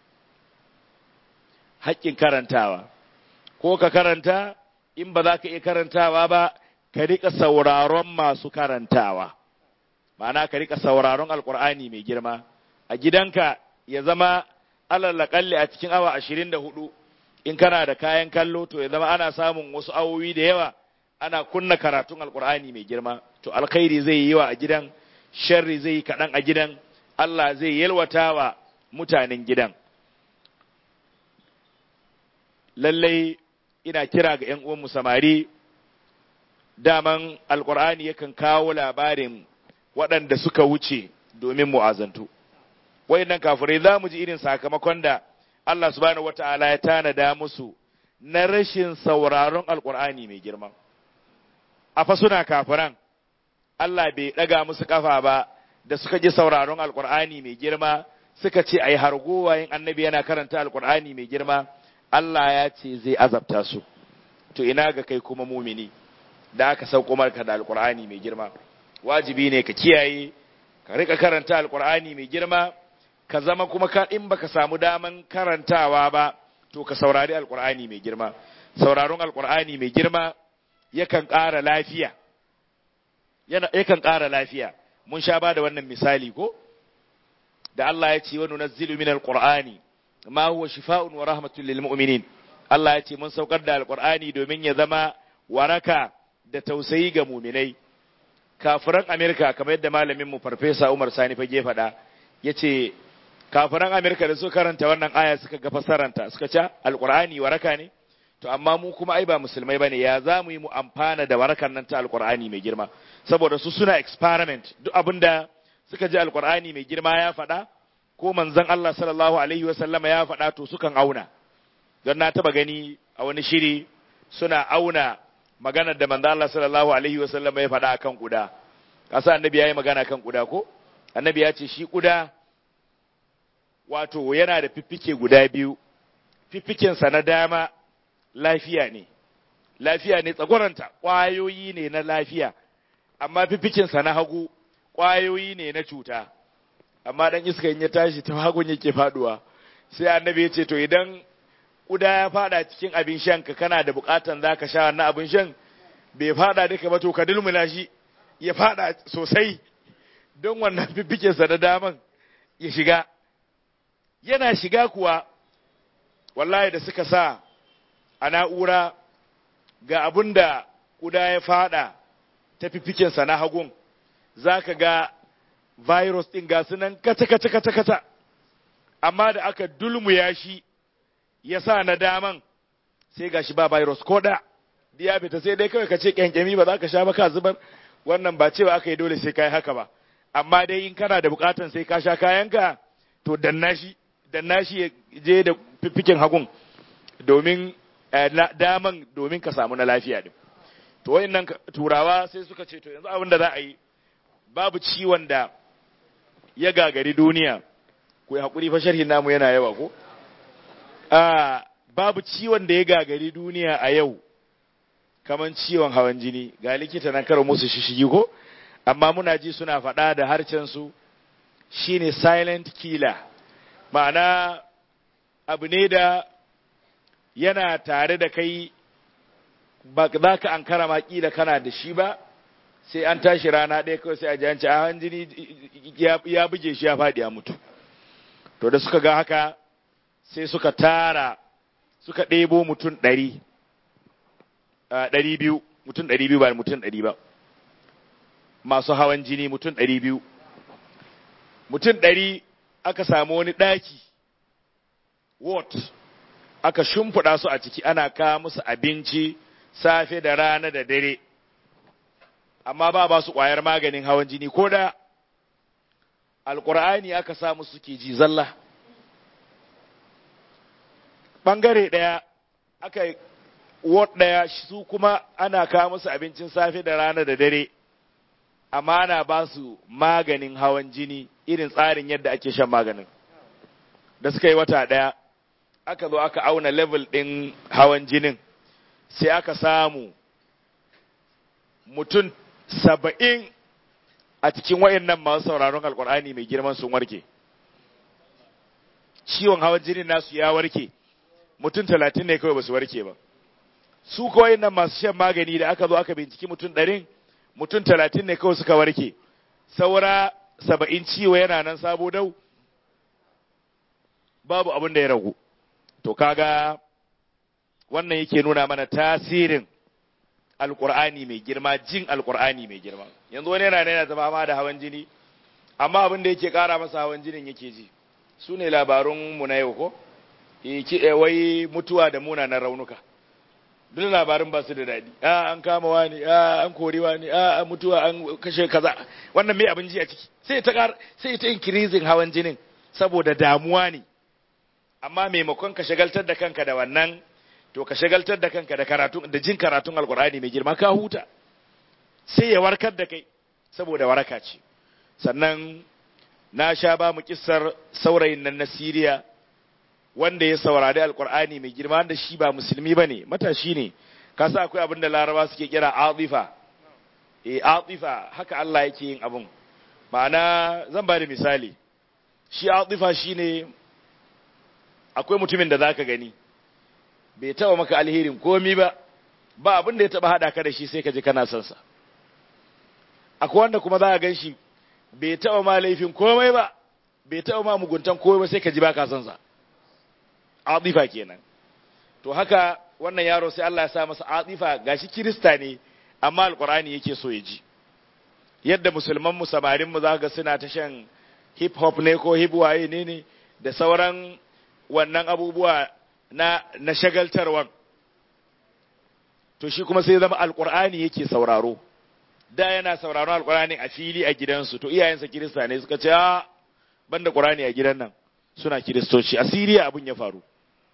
Speaker 1: haƙƙin karantawa ko ka karanta in ba za ka iya karantawa ba ka riƙa sauraron masu karantawa ma'ana ka riƙa sauraron alkur'ani mai girma a gidanka ya zama alalakalli a cikin awa ashirin da hudu in kana da kayan kallo to ya zama ana samun wasu awowi da yawa ana kunna karatun alkur'ani mai girma to alkhairi zai yi wa a gidan sharri zai yi kaɗan a gidan Allah zai yalwata wa mutanen gidan lallai ina kira ga ‘yan uwanmu samari daman alkur'ani yakan kawo labarin waɗanda suka wuce domin mu'azantu wayannan kafirai za mu ji irin sakamakon da Allah subhanahu wata'ala ya tanada musu na rashin sauraron alkur'ani mai girma a fa suna kafiran Allah bai ɗaga musu kafa ba da suka ji sauraron alkur'ani mai girma suka ce ai hargowa yin annabi yana karanta alkur'ani mai girma Allah ya ce zai azabta su to ina ga kai kuma mumini da aka sauko marka da alkur'ani mai girma wajibi ne ka kiyaye ka rika karanta alkur'ani mai girma ka zama kuma ka in baka samu daman karantawa ba to ka saurari alkur'ani mai girma sauraron alkur'ani mai girma yakan ƙara lafiya yakan ƙara lafiya mun sha ba da wannan misali ko da Allah ya ce wa nunazzilu min alqur'ani ma huwa shifaa'un wa rahmatun lil mu'minin Allah ya ce mun saukar da alqur'ani domin ya zama waraka da tausayi ga mu'minai kafiran Amerika kamar yadda malamin mu farfesa Umar Sani fage faɗa yace kafiran Amerika da suka karanta wannan aya suka ga fasaranta suka ce alqur'ani waraka ne to amma mu kuma ai ba musulmai bane ya za mu yi mu amfana da warakan nan ta alqur'ani mai girma saboda su suna experiment duk abinda suka ji alqur'ani mai girma ya faɗa ko manzon Allah sallallahu alaihi wa sallama ya faɗa to sukan auna don na taba gani a wani shiri suna auna maganar da manzon Allah sallallahu alaihi wa sallama ya faɗa akan kuda kasa annabi ya yi magana kan kuda ko annabi ya ce shi kuda wato yana da fiffike guda biyu fiffikensa na dama lafiya ne lafiya ne tsagwaranta ƙwayoyi ne na lafiya amma fifikinsa na hagu ƙwayoyi ne na cuta amma dan iska in ya tashi ta hagun yake faduwa sai annabi ya ce to idan kuda ya fada cikin abin shan ka kana da bukatan zaka sha wannan abin shan bai fada duka ba to ka dulmula shi ya fada sosai don wannan fifikinsa na daman ya shiga yana shiga kuwa wallahi da suka sa a na'ura ga abin da ƙuda ya fada ta fifikinsa na hagun za ka ga virus ɗin ga sunan kata-kata-kata amma da aka dulmuya shi ya sa na daman sai ga shi ba virus ko da ya fita sai dai kawai ka ce kyankyami ba za ka sha ba ka zubar wannan ba cewa aka yi dole sai ka yi haka ba amma dai in kana da bukatan sai ka sha kayanka to danna shi danna shi ya je da fifikin hagun domin daman domin ka samu na lafiya din to wayannan turawa sai suka ce to yanzu abin da za a yi babu ciwon da ya gagari duniya ku hakuri fa sharhin namu yana yawa ko a babu ciwon da ya gagari duniya a yau kaman ciwon hawan jini ga likita na karo musu shishigi ko amma muna ji suna faɗa da harcen su shine silent killer ma'ana abu ne da yana tare da kai ba za ka an kara da kana da shi ba sai an tashi rana ɗaya kawai sai a ji hanci a hanjini ya buge shi ya faɗi a mutu to da suka ga haka sai suka tara suka ɗebo mutum ɗari ɗari biyu mutum ɗari biyu ba mutum ɗari ba masu hawan jini mutum ɗari biyu mutum ɗari aka samu wani ɗaki ward aka shimfiɗa su a ciki ana kawo musu abinci safe da rana da dare amma ba ba su ƙwayar maganin hawan jini ko da alƙur'ani aka samu suke ji zalla ɓangare ɗaya aka ward ɗaya su kuma ana kawo musu abincin safe da rana da dare amma ana ba su maganin hawan jini irin tsarin yadda ake shan maganin da suka yi wata ɗaya aka zo aka auna level ɗin hawan jinin sai aka samu mutum saba'in a cikin wayannan masu sauraron alkur'ani mai girman sun warke ciwon hawan jinin nasu ya warke mutum talatin ne kawai ba su warke ba su kawai nan masu shan magani da aka zo aka binciki mutum ɗarin mutum talatin ne kawai suka warke saura saba'in ciwo yana nan sabo dau babu abin da ya ragu to kaga wannan yake nuna mana tasirin alkur'ani mai girma jin alkur'ani mai girma yanzu wani yana yana ta fama da hawan jini amma abin da yake kara masa hawan jinin yake ji su ne labarun mu na yau ko wai mutuwa da munanan raunuka duk labarin ba su da daɗi a an kama wani a an kori wani a mutuwa an kashe kaza wannan mai abin ji a ciki sai ta kar sai ta increasing hawan jinin saboda damuwa ne amma maimakon ka shagaltar da kanka da wannan to ka shagaltar da kanka da karatu da jin karatun alkur'ani mai girma ka huta sai ya warkar da kai saboda waraka ce sannan na sha ba mu kissar saurayin nan na Siriya wanda ya saurari alkur'ani mai girma wanda shi ba musulmi ba ne matashi ne ka sa akwai abin da laraba suke kira atifa eh atifa haka Allah yake yin abin ma'ana zan ba da misali shi atifa shine akwai mutumin da zaka gani bai taba maka alherin komi ba ba abin da ya taba hada ka da shi sai ka ji kana son sa akwai wanda kuma za ka gan shi bai taba ma laifin komai ba bai taba ma muguntan komai ba sai ka ji ba ka son sa atifa kenan to haka wannan yaro sai Allah ya sa masa atifa gashi kirista ne amma alqur'ani yake so ya ji yadda musulman mu samarin mu zaka suna ta shan hip hop ne ko hip waye ne ne da sauran wannan abubuwa na na shagaltarwan to shi kuma sai zama alqur'ani yake sauraro da yana sauraron alqur'ani a fili a gidansu to iyayensa kirista ne suka ce a banda qur'ani a gidan nan suna kiristoci a Siriya abin ya faru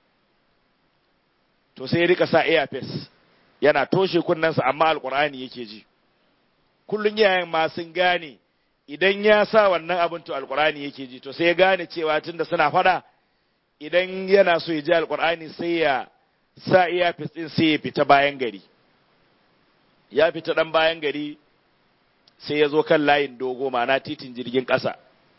Speaker 1: to sai ya rika sa earpiece yana toshe kunnensa amma alqur'ani yake ji kullun iyayen ma sun gane idan ya sa wannan abin to alqur'ani yake ji to sai ya gane cewa tunda suna fada idan yana so ya ji alqur'ani sai ya sa earpiece din sai ya fita bayan gari ya fita dan bayan gari sai ya zo kan layin dogo ma'ana titin jirgin ƙasa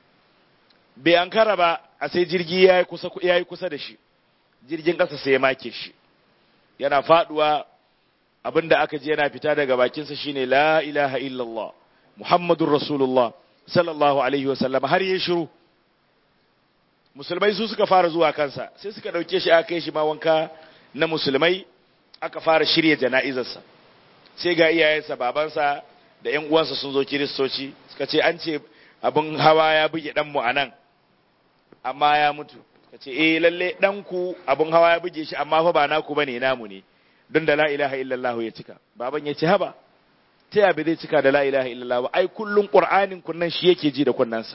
Speaker 1: bai an kara ba a sai jirgi ya yi kusa da shi jirgin ƙasa sai ya make shi yana faduwa abinda aka ji yana fita daga bakinsa shine la ilaha illallah muhammadun rasulullah sallallahu alaihi wasallam har ya shiru musulmai su suka fara zuwa kansa sai suka ɗauke shi aka kai shi ma wanka na musulmai aka fara shirya jana'izarsa sai ga iyayensa babansa da ‘yan uwansa sun zo kiristoci suka ce an ce abin hawa ya buge ɗanmu a nan amma ya mutu ka ce eh lalle ɗanku abin hawa ya buge shi amma fa ba naku bane namu ne don da la ilaha illallah ya cika baban ya ce haba ta yabe zai cika da la ilaha illallah ba ai kullun qur'anin kunnan shi yake ji da kunnansa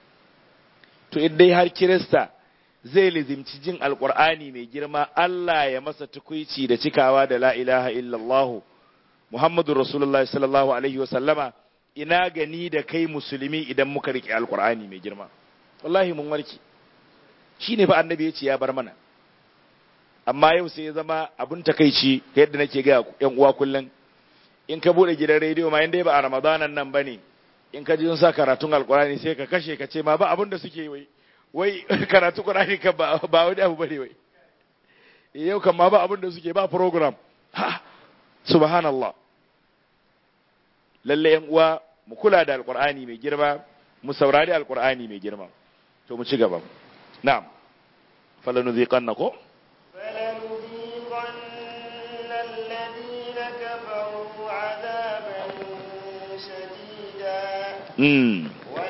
Speaker 1: to idan har kirista zai lizimci jin alqur'ani mai girma Allah ya masa tukuici da cikawa da la ilaha illallah muhammadur rasulullahi sallallahu alaihi wa sallama ina gani da kai musulmi idan muka rike alqur'ani mai girma wallahi mun warke shi ne fa annabi ya ce ya bar mana amma yau sai ya zama abun takaici yadda nake ga yan uwa kullum in ka bude gidan rediyo ma inda ba a ramadanan nan bane in ka ji sun sa karatun alkurani sai ka kashe ka ce ma ba abun da suke wai wai karatu qur'ani kan ba ba wani abu bane wai yau kan ma ba abun da suke ba program ha subhanallah lalle yan uwa mu kula da alkur'ani mai girma mu saurari alkur'ani mai girma to mu ci gaba نعم فلنذيقنكم
Speaker 2: فلنذيقن الذين كفروا عذابا شديدا
Speaker 1: امم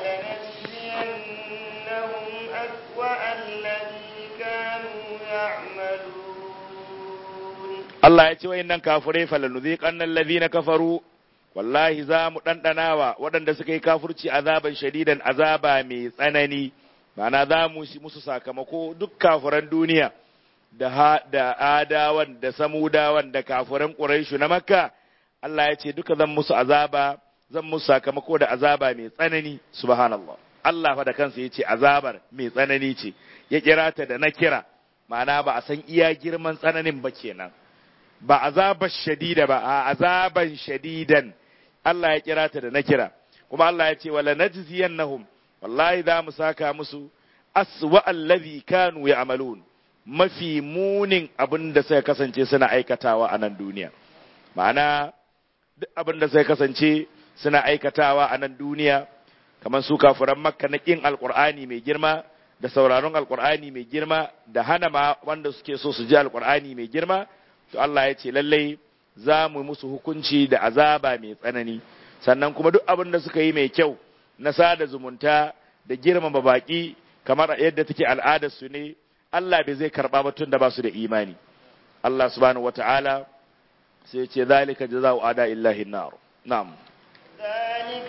Speaker 2: ولنجزينهم أسوأ الذي كانوا يعملون
Speaker 1: Allah ya ce wayannan kafirai falanuziqanna alladhina kafaru wallahi za mu dandanawa waɗanda suka yi kafirci azaban shadidan azaba mai tsanani Ma'ana za mu shi musu sakamako duk kafiran duniya da ha, da adawan da samudawan da kafiran ƙuraishu na makka Allah ya ce duka zan musu azaba zan musu sakamako da azaba mai tsanani subhanallah Allah fa da kansa ya ce azabar mai tsanani ce ya kira ta da na kira ma'ana ba a san iya girman tsananin ba kenan ba azabar shadida ba a azaban shadidan Allah ya kira ta da na kira kuma Allah ya ce wala najziyannahum wallahi za mu saka musu aswa allazi kanu ya'malun mafi munin abin da suka kasance suna aikatawa a nan duniya ma'ana duk abin da suka kasance suna aikatawa a nan duniya kamar su kafiran makka na kin alqur'ani mai girma da sauraron alqur'ani mai girma da hana ma wanda suke so su ji alqur'ani mai girma to Allah ya ce lallai za mu musu hukunci da azaba mai tsanani sannan kuma duk abin da suka yi mai kyau na sada zumunta da girmama baki kamar yadda take al'adar su ne Allah bai zai karba ba tun da ba su da imani Allah subhanahu wata'ala sai ya ce zalika jazaa'u ada illahi nar na'am
Speaker 2: ذلك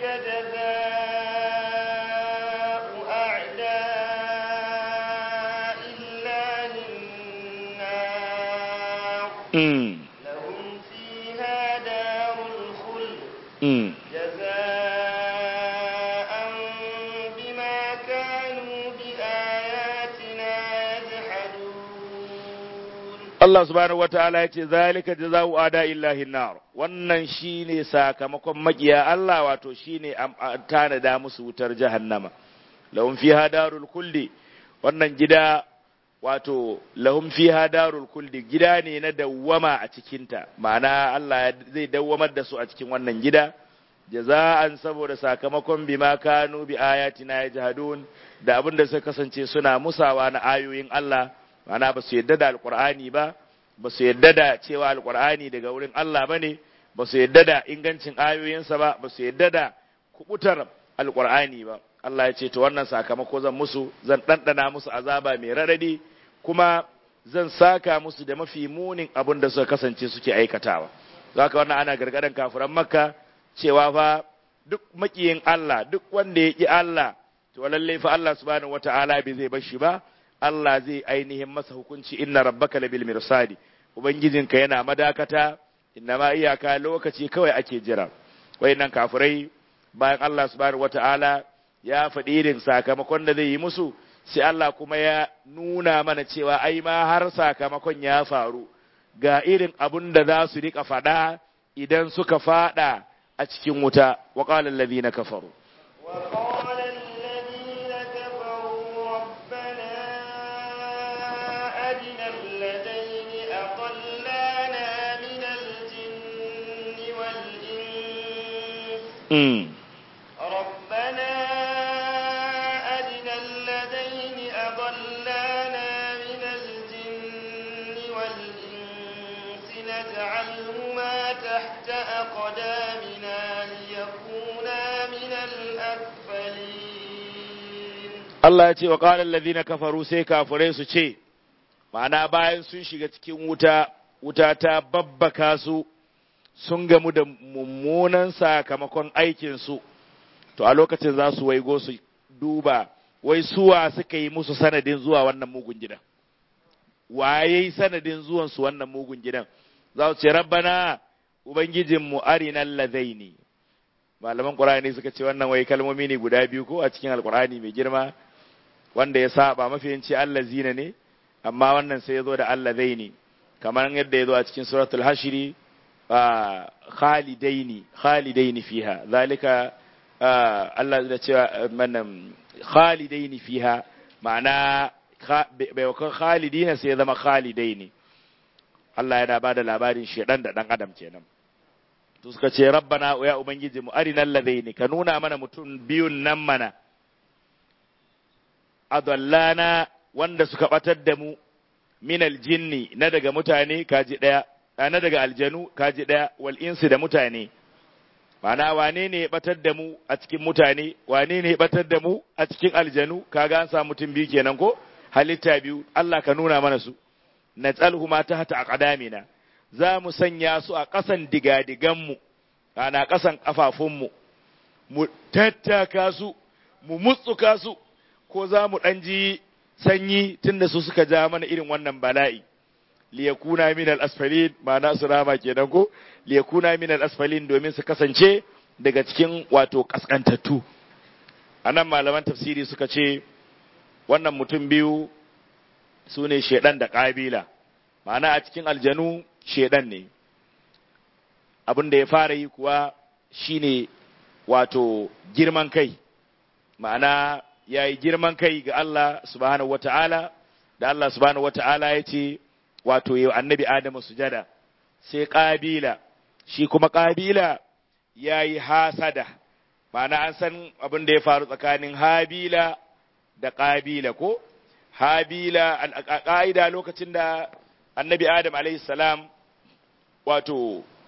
Speaker 2: جزاء أعداء الله النار
Speaker 1: mm.
Speaker 2: لهم فيها دار الخلد
Speaker 1: Mm.
Speaker 2: جزاء بما كانوا بآياتنا يجحدون
Speaker 1: Allah subhanahu wata'ala ya ce zalika jazaa'u ada illahi nar wannan shine sakamakon makiya Allah wato shine am- a- tanada musu wutar jahannama lahum fiha darul kulli wannan gida wato lahum fiha darul kulli gida ne na dawwama a cikinta ma'ana Allah ya- zai dawwamar da su a cikin wannan gida jaza'an saboda sakamakon bima kanu bi ayatina yajhadun da abin da suka kasance suna musawa na ayoyin Allah ma'ana ba su yadda da alqur'ani ba ba su yadda da cewa alqur'ani daga wurin Allah bane ba su yadda da ingancin ayoyinsa ba ba su yadda da kubutar alqur'ani ba Allah ya ce to wannan sakamako zan musu zan ɗanɗana musu azaba mai radadi kuma zan saka musu da mafi munin abin da suka kasance suke aikatawa zaka wannan ana gargadan kafiran makka cewa fa duk makiyin Allah duk wanda ya ƙi Allah to lalle fa Allah subhanahu wata'ala bai zai bar shi ba Allah zai ainihin masa hukunci inna rabbaka labil mirsadi ubangijinka yana madakata inna ma iyaka lokaci kawai ake jira wayannan kafirai bayan Allah subhanahu wata'ala ya faɗi irin sakamakon da zai yi musu sai Allah kuma ya nuna mana cewa ai ma har sakamakon ya faru ga irin abun da za su rika faɗa idan suka faɗa a cikin wuta wa qala alladhina kafaru
Speaker 2: وقال الذين كفروا ربنا أرنا الذين أضلانا من الجن والإنس
Speaker 1: mm.
Speaker 2: ربنا أرنا الذين أضلانا من الجن والإنس نجعلهما تحت أقدامنا ليكونا من الأسفلين
Speaker 1: Allah ya ce wa qala alladhina kafaru sai kafirai su ce ma'ana bayan sun shiga cikin wuta wuta ta babbaka su sun gamu da mummunan sakamakon aikin su to a lokacin za su waigo su duba wai suwa suka yi musu sanadin zuwa wannan mugun gidan waye sanadin zuwan su wannan mugun gidan za su ce rabbana ubangijinmu arinal ladaini malaman qur'ani suka ce wannan wai kalmomi ne guda biyu ko a cikin alqur'ani mai girma wanda ya saba mafiyanci allazina ne amma wannan sai ya zo da allazaini kamar yadda ya zo a cikin suratul hashiri khalidaini khalidaini fiha zalika Allah da cewa manan khalidaini fiha ma'ana bai wakon khalidina sai ya zama khalidaini Allah yana ba da labarin shedan da dan adam kenan to suka ce rabbana ya ubangiji mu arinal ladaini ka nuna mana mutum biyun nan mana adallana wanda suka batar da mu min aljinni na daga mutane kaji daya na daga aljanu kaji daya wal insi da mutane Mana wane ne ya batar da mu a cikin mutane wane ne ya batar da mu a cikin aljanu kaga an samu mutum biyu kenan ko halitta biyu Allah ka nuna mana su natsalhuma tahta aqdamina za mu sanya su a ƙasan digadiganmu ana ƙasan ƙafafunmu mu tattaka su mu mutsuka su ko za mu ɗan ji sanyi tunda su suka ja mana irin wannan bala'i liyakuna min al-asfalin ma'ana su rama kenan ko liyakuna min al-asfalin domin su kasance daga cikin wato kaskantattu anan malaman tafsiri suka ce wannan mutum biyu su ne shedan da ƙabila ma'ana a cikin aljanu shedan ne abin da ya fara yi kuwa shine wato girman kai ma'ana ya yi girman kai ga Allah subhanahu wata'ala da Allah subhanahu wata'ala ya ce wato yau annabi Adamu sujada sai ƙabila shi kuma ƙabila ya yi hasada ma'ana an san abin da ya faru tsakanin habila da ƙabila ko habila a ƙa'ida lokacin da annabi Adam alaihi salam wato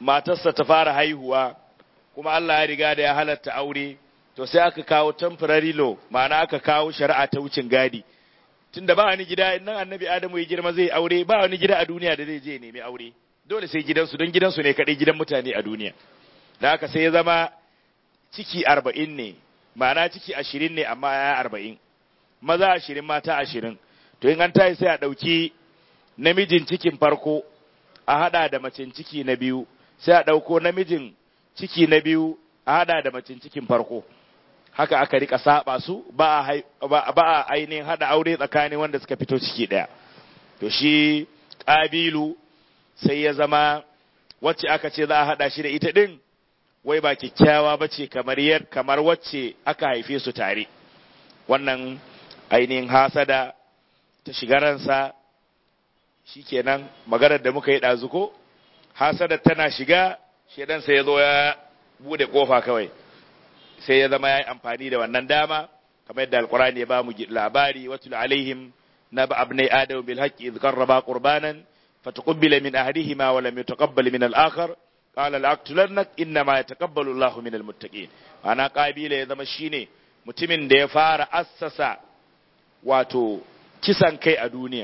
Speaker 1: matarsa ta fara haihuwa kuma Allah ya riga da ya halatta aure to sai aka kawo temporary law ma'ana aka kawo shari'a ta wucin gadi tunda ba wani gida nan annabi Adamu ya girma zai aure ba wani gida a duniya da zai je nemi aure dole sai gidansu don gidansu ne kadai gidan mutane a duniya da haka sai ya zama ciki arba'in ne ma'ana ciki ashirin ne amma ya arba'in maza ashirin mata ashirin to in an tayi sai a ɗauki namijin cikin farko a haɗa da macin ciki na biyu sai a ɗauko namijin ciki na biyu a haɗa da macin cikin farko haka aka rika saba su ba a ainihin haɗa aure tsakanin wanda suka fito ciki ɗaya to shi ƙabilu sai ya zama wacce aka ce za a haɗa shi da ita ɗin wai ba kyakkyawa ba ce kamar yar kamar wacce aka haife su tare wannan ainihin hasada ta shiga ransa shikenan maganar da muka yi ɗazu ko hasada tana shiga shedan sai ya zo ya bude kofa kawai sai ya zama ya yi amfani da wannan dama kamar yadda alkurani ya ba mu labari watul alaihim na ba abnai adam bil haqqi idh qarraba qurbanan fataqabbala min ahadihima wa lam yataqabbal min al-akhar qala la'aqtulannak innama yataqabbalu Allahu min al-muttaqin ana kabila ya zama shine mutumin da ya fara assasa wato kisan kai a duniya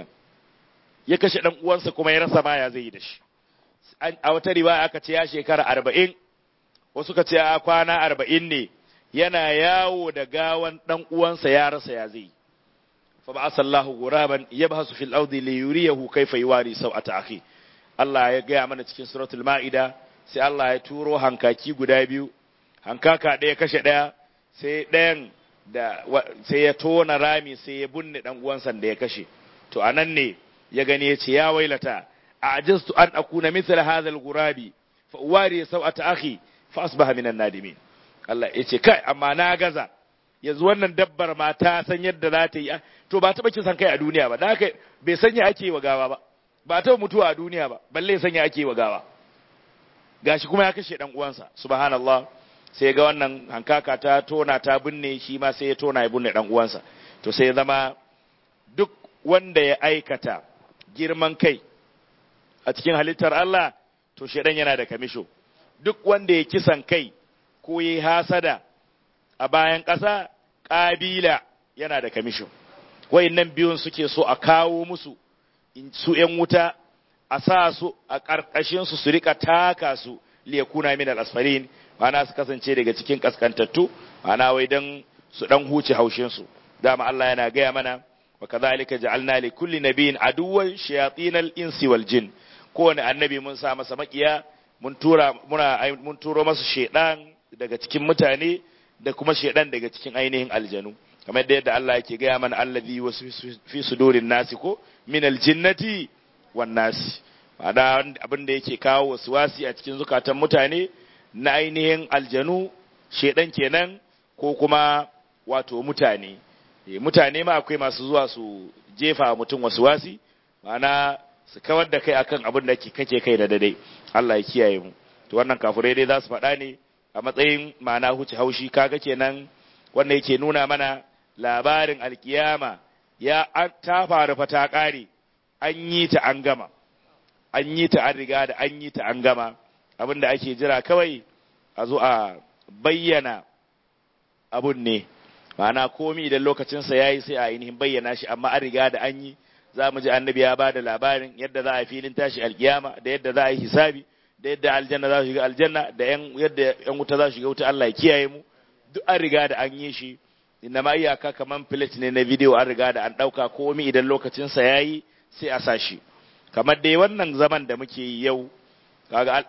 Speaker 1: ya kashe dan uwansa kuma ya rasa ma ya zai yi da shi a wata riwaya aka ce ya shekara arba'in wasu ka ce a kwana arba'in ne yana yawo da gawan dan uwansa ya rasa ya zai fa ba asallahu guraban yabhasu fil ardi li yuriyahu kayfa yuwari sawata akhi Allah ya gaya mana cikin suratul ma'ida sai Allah ya turo hankaki guda biyu hankaka ɗaya kashe ɗaya sai ɗayan da sai ya tona rami sai ya bunne dan uwansa da ya kashe to anan ne ya gani ya ce ya wailata a'jaztu an akuna mithla hadha al-ghurabi fa uwari sawata akhi fa asbaha minan nadimin Allah ya ce kai amma na gaza yanzu wannan dabbar ma ta san yadda za ta yi to ba taɓa kisan kai a duniya ba da haka bai sanya ake wa gawa ba ba ta mutuwa a duniya ba balle sanya ake wa gawa gashi kuma ya kashe dan uwansa subhanallah sai ga wannan hankaka ta tona ta binne shi ma sai ya tona ya binne dan uwansa to sai ya zama duk wanda ya aikata girman kai a cikin halittar Allah to shedan yana da kamisho duk wanda ya kisan kai ko ya hasada a bayan ƙasa ƙabila yana da kamisho nan biyun suke so a kawo musu su ‘yan wuta a sa su a ƙarƙashinsu su rika taka su liyakuna min al-asfarin ma'ana su kasance daga cikin kaskantattu ma'ana wai dan su dan huce haushinsu dama Allah yana gaya mana wa kadhalika ja'alna li kulli nabiyyin aduwwan shayatinal insi wal jin kowane annabi mun sa masa makiya mun tura muna mun turo masa shedan daga cikin mutane da kuma shedan daga cikin ainihin aljanu kamar da yadda Allah yake gaya mana allazi wasu fi sudurin nasi ko min aljinnati wan nasi ma'ana abin da yake kawo wasi a cikin zukatan mutane na ainihin aljanu shedan kenan ko kuma wato mutane mutane ma akwai masu zuwa su jefa mutum wasu wasi ma'ana su kawar da kai akan abin da kake kai da dai Allah ya kiyaye mu to wannan kafirai dai za su faɗa ne a matsayin ma'ana huce haushi kaga kenan wanda yake nuna mana labarin alkiyama ya ta faru fa ta ƙare an yi ta an gama an yi ta an riga da an yi ta an gama abin da ake jira kawai a zo a bayyana abun ne ma'ana komi idan lokacinsa ya yi sai a ainihin bayyana shi amma an riga da an yi za mu ji annabi ya ba da labarin yadda za a filin tashi alkiyama da yadda za a yi hisabi da yadda aljanna za su shiga aljanna da yadda yan wuta za su shiga wuta Allah ya kiyaye mu duk an riga da an yi shi inna ma iyaka kaman plate ne na video an riga da an dauka komi idan lokacin sa yayi sai a sashi kamar dai wannan zaman da muke yi yau kaga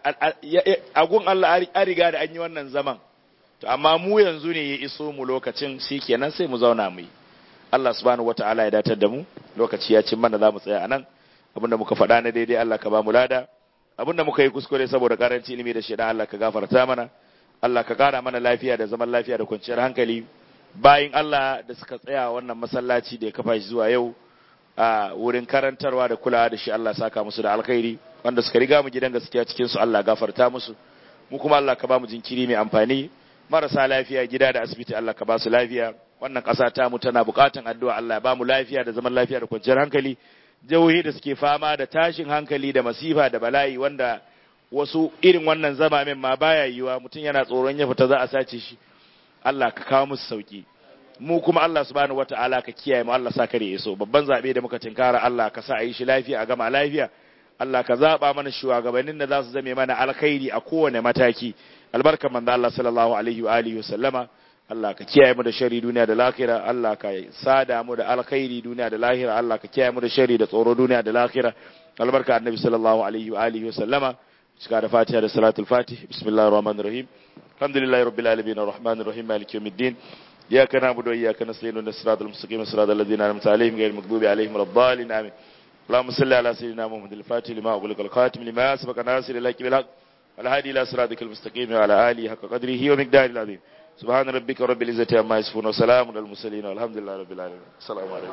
Speaker 1: agun Allah an riga da an yi wannan zaman to amma mu yanzu ne ya iso mu lokacin shikenan sai mu zauna mu yi Allah subhanahu wataala ya datar da mu lokaci ya cin mana za mu tsaya anan abinda muka faɗa na daidai Allah ka ba mu lada abinda muka yi kuskure saboda karanci ilimi da shaidan Allah ka gafarta mana Allah ka kara mana lafiya da zaman lafiya da kwanciyar hankali bayin Allah da suka tsaya wannan masallaci da ya kafa shi zuwa yau a wurin karantarwa da kulawa da shi Allah saka musu da alkhairi wanda suka riga mu gidan gaskiya cikin su Allah gafarta musu mu kuma Allah ka ba mu jinkiri mai amfani marasa lafiya gida da asibiti Allah ka ba su lafiya wannan ƙasa ta mu tana buƙatan addu'a Allah ya ba mu lafiya da zaman lafiya da kwanciyar hankali jihohi da suke fama da tashin hankali da masifa da bala'i wanda wasu irin wannan zama min ma baya yiwa mutum yana tsoron ya fita za a sace shi Allah ka kawo musu sauki mu kuma Allah subhanahu wataala ka kiyaye mu Allah sa kare iso babban zabe da muka tinkara Allah ka sa a yi shi lafiya a gama lafiya Allah ka zaba mana shugabannin da za su zame mana alkhairi a kowane mataki albarkan manzo Allah sallallahu alaihi wa alihi wa sallama Allah ka kiyaye mu da shari duniya da lahira Allah ka sada mu da alkhairi duniya da lahira Allah ka kiyaye mu da shari da tsoro duniya da lahira albarka annabi sallallahu alaihi wa alihi wa sallama cika da fatiha da salatul fatih bismillahir rahmanir rahim alhamdulillahi rabbil alamin arrahmanir rahim maliki yawmiddin iyyaka na'budu wa iyyaka nasta'in ihdinas siratal mustaqim siratal ladzina an'amta alaihim ghayril maghdubi alaihim waladdallin amin اللهم صل على سيدنا محمد الفاتح لما أغلق الخاتم لما سبق ناصر الحق بالحق والهادي إلى صراطك المستقيم وعلى آله حق قدره ومقداره العظيم سبحان ربك رب العزة عما يصفون وسلام على المرسلين والحمد لله رب العالمين السلام عليكم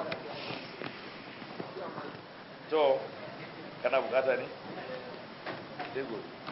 Speaker 1: to kana bukata ne sai gobe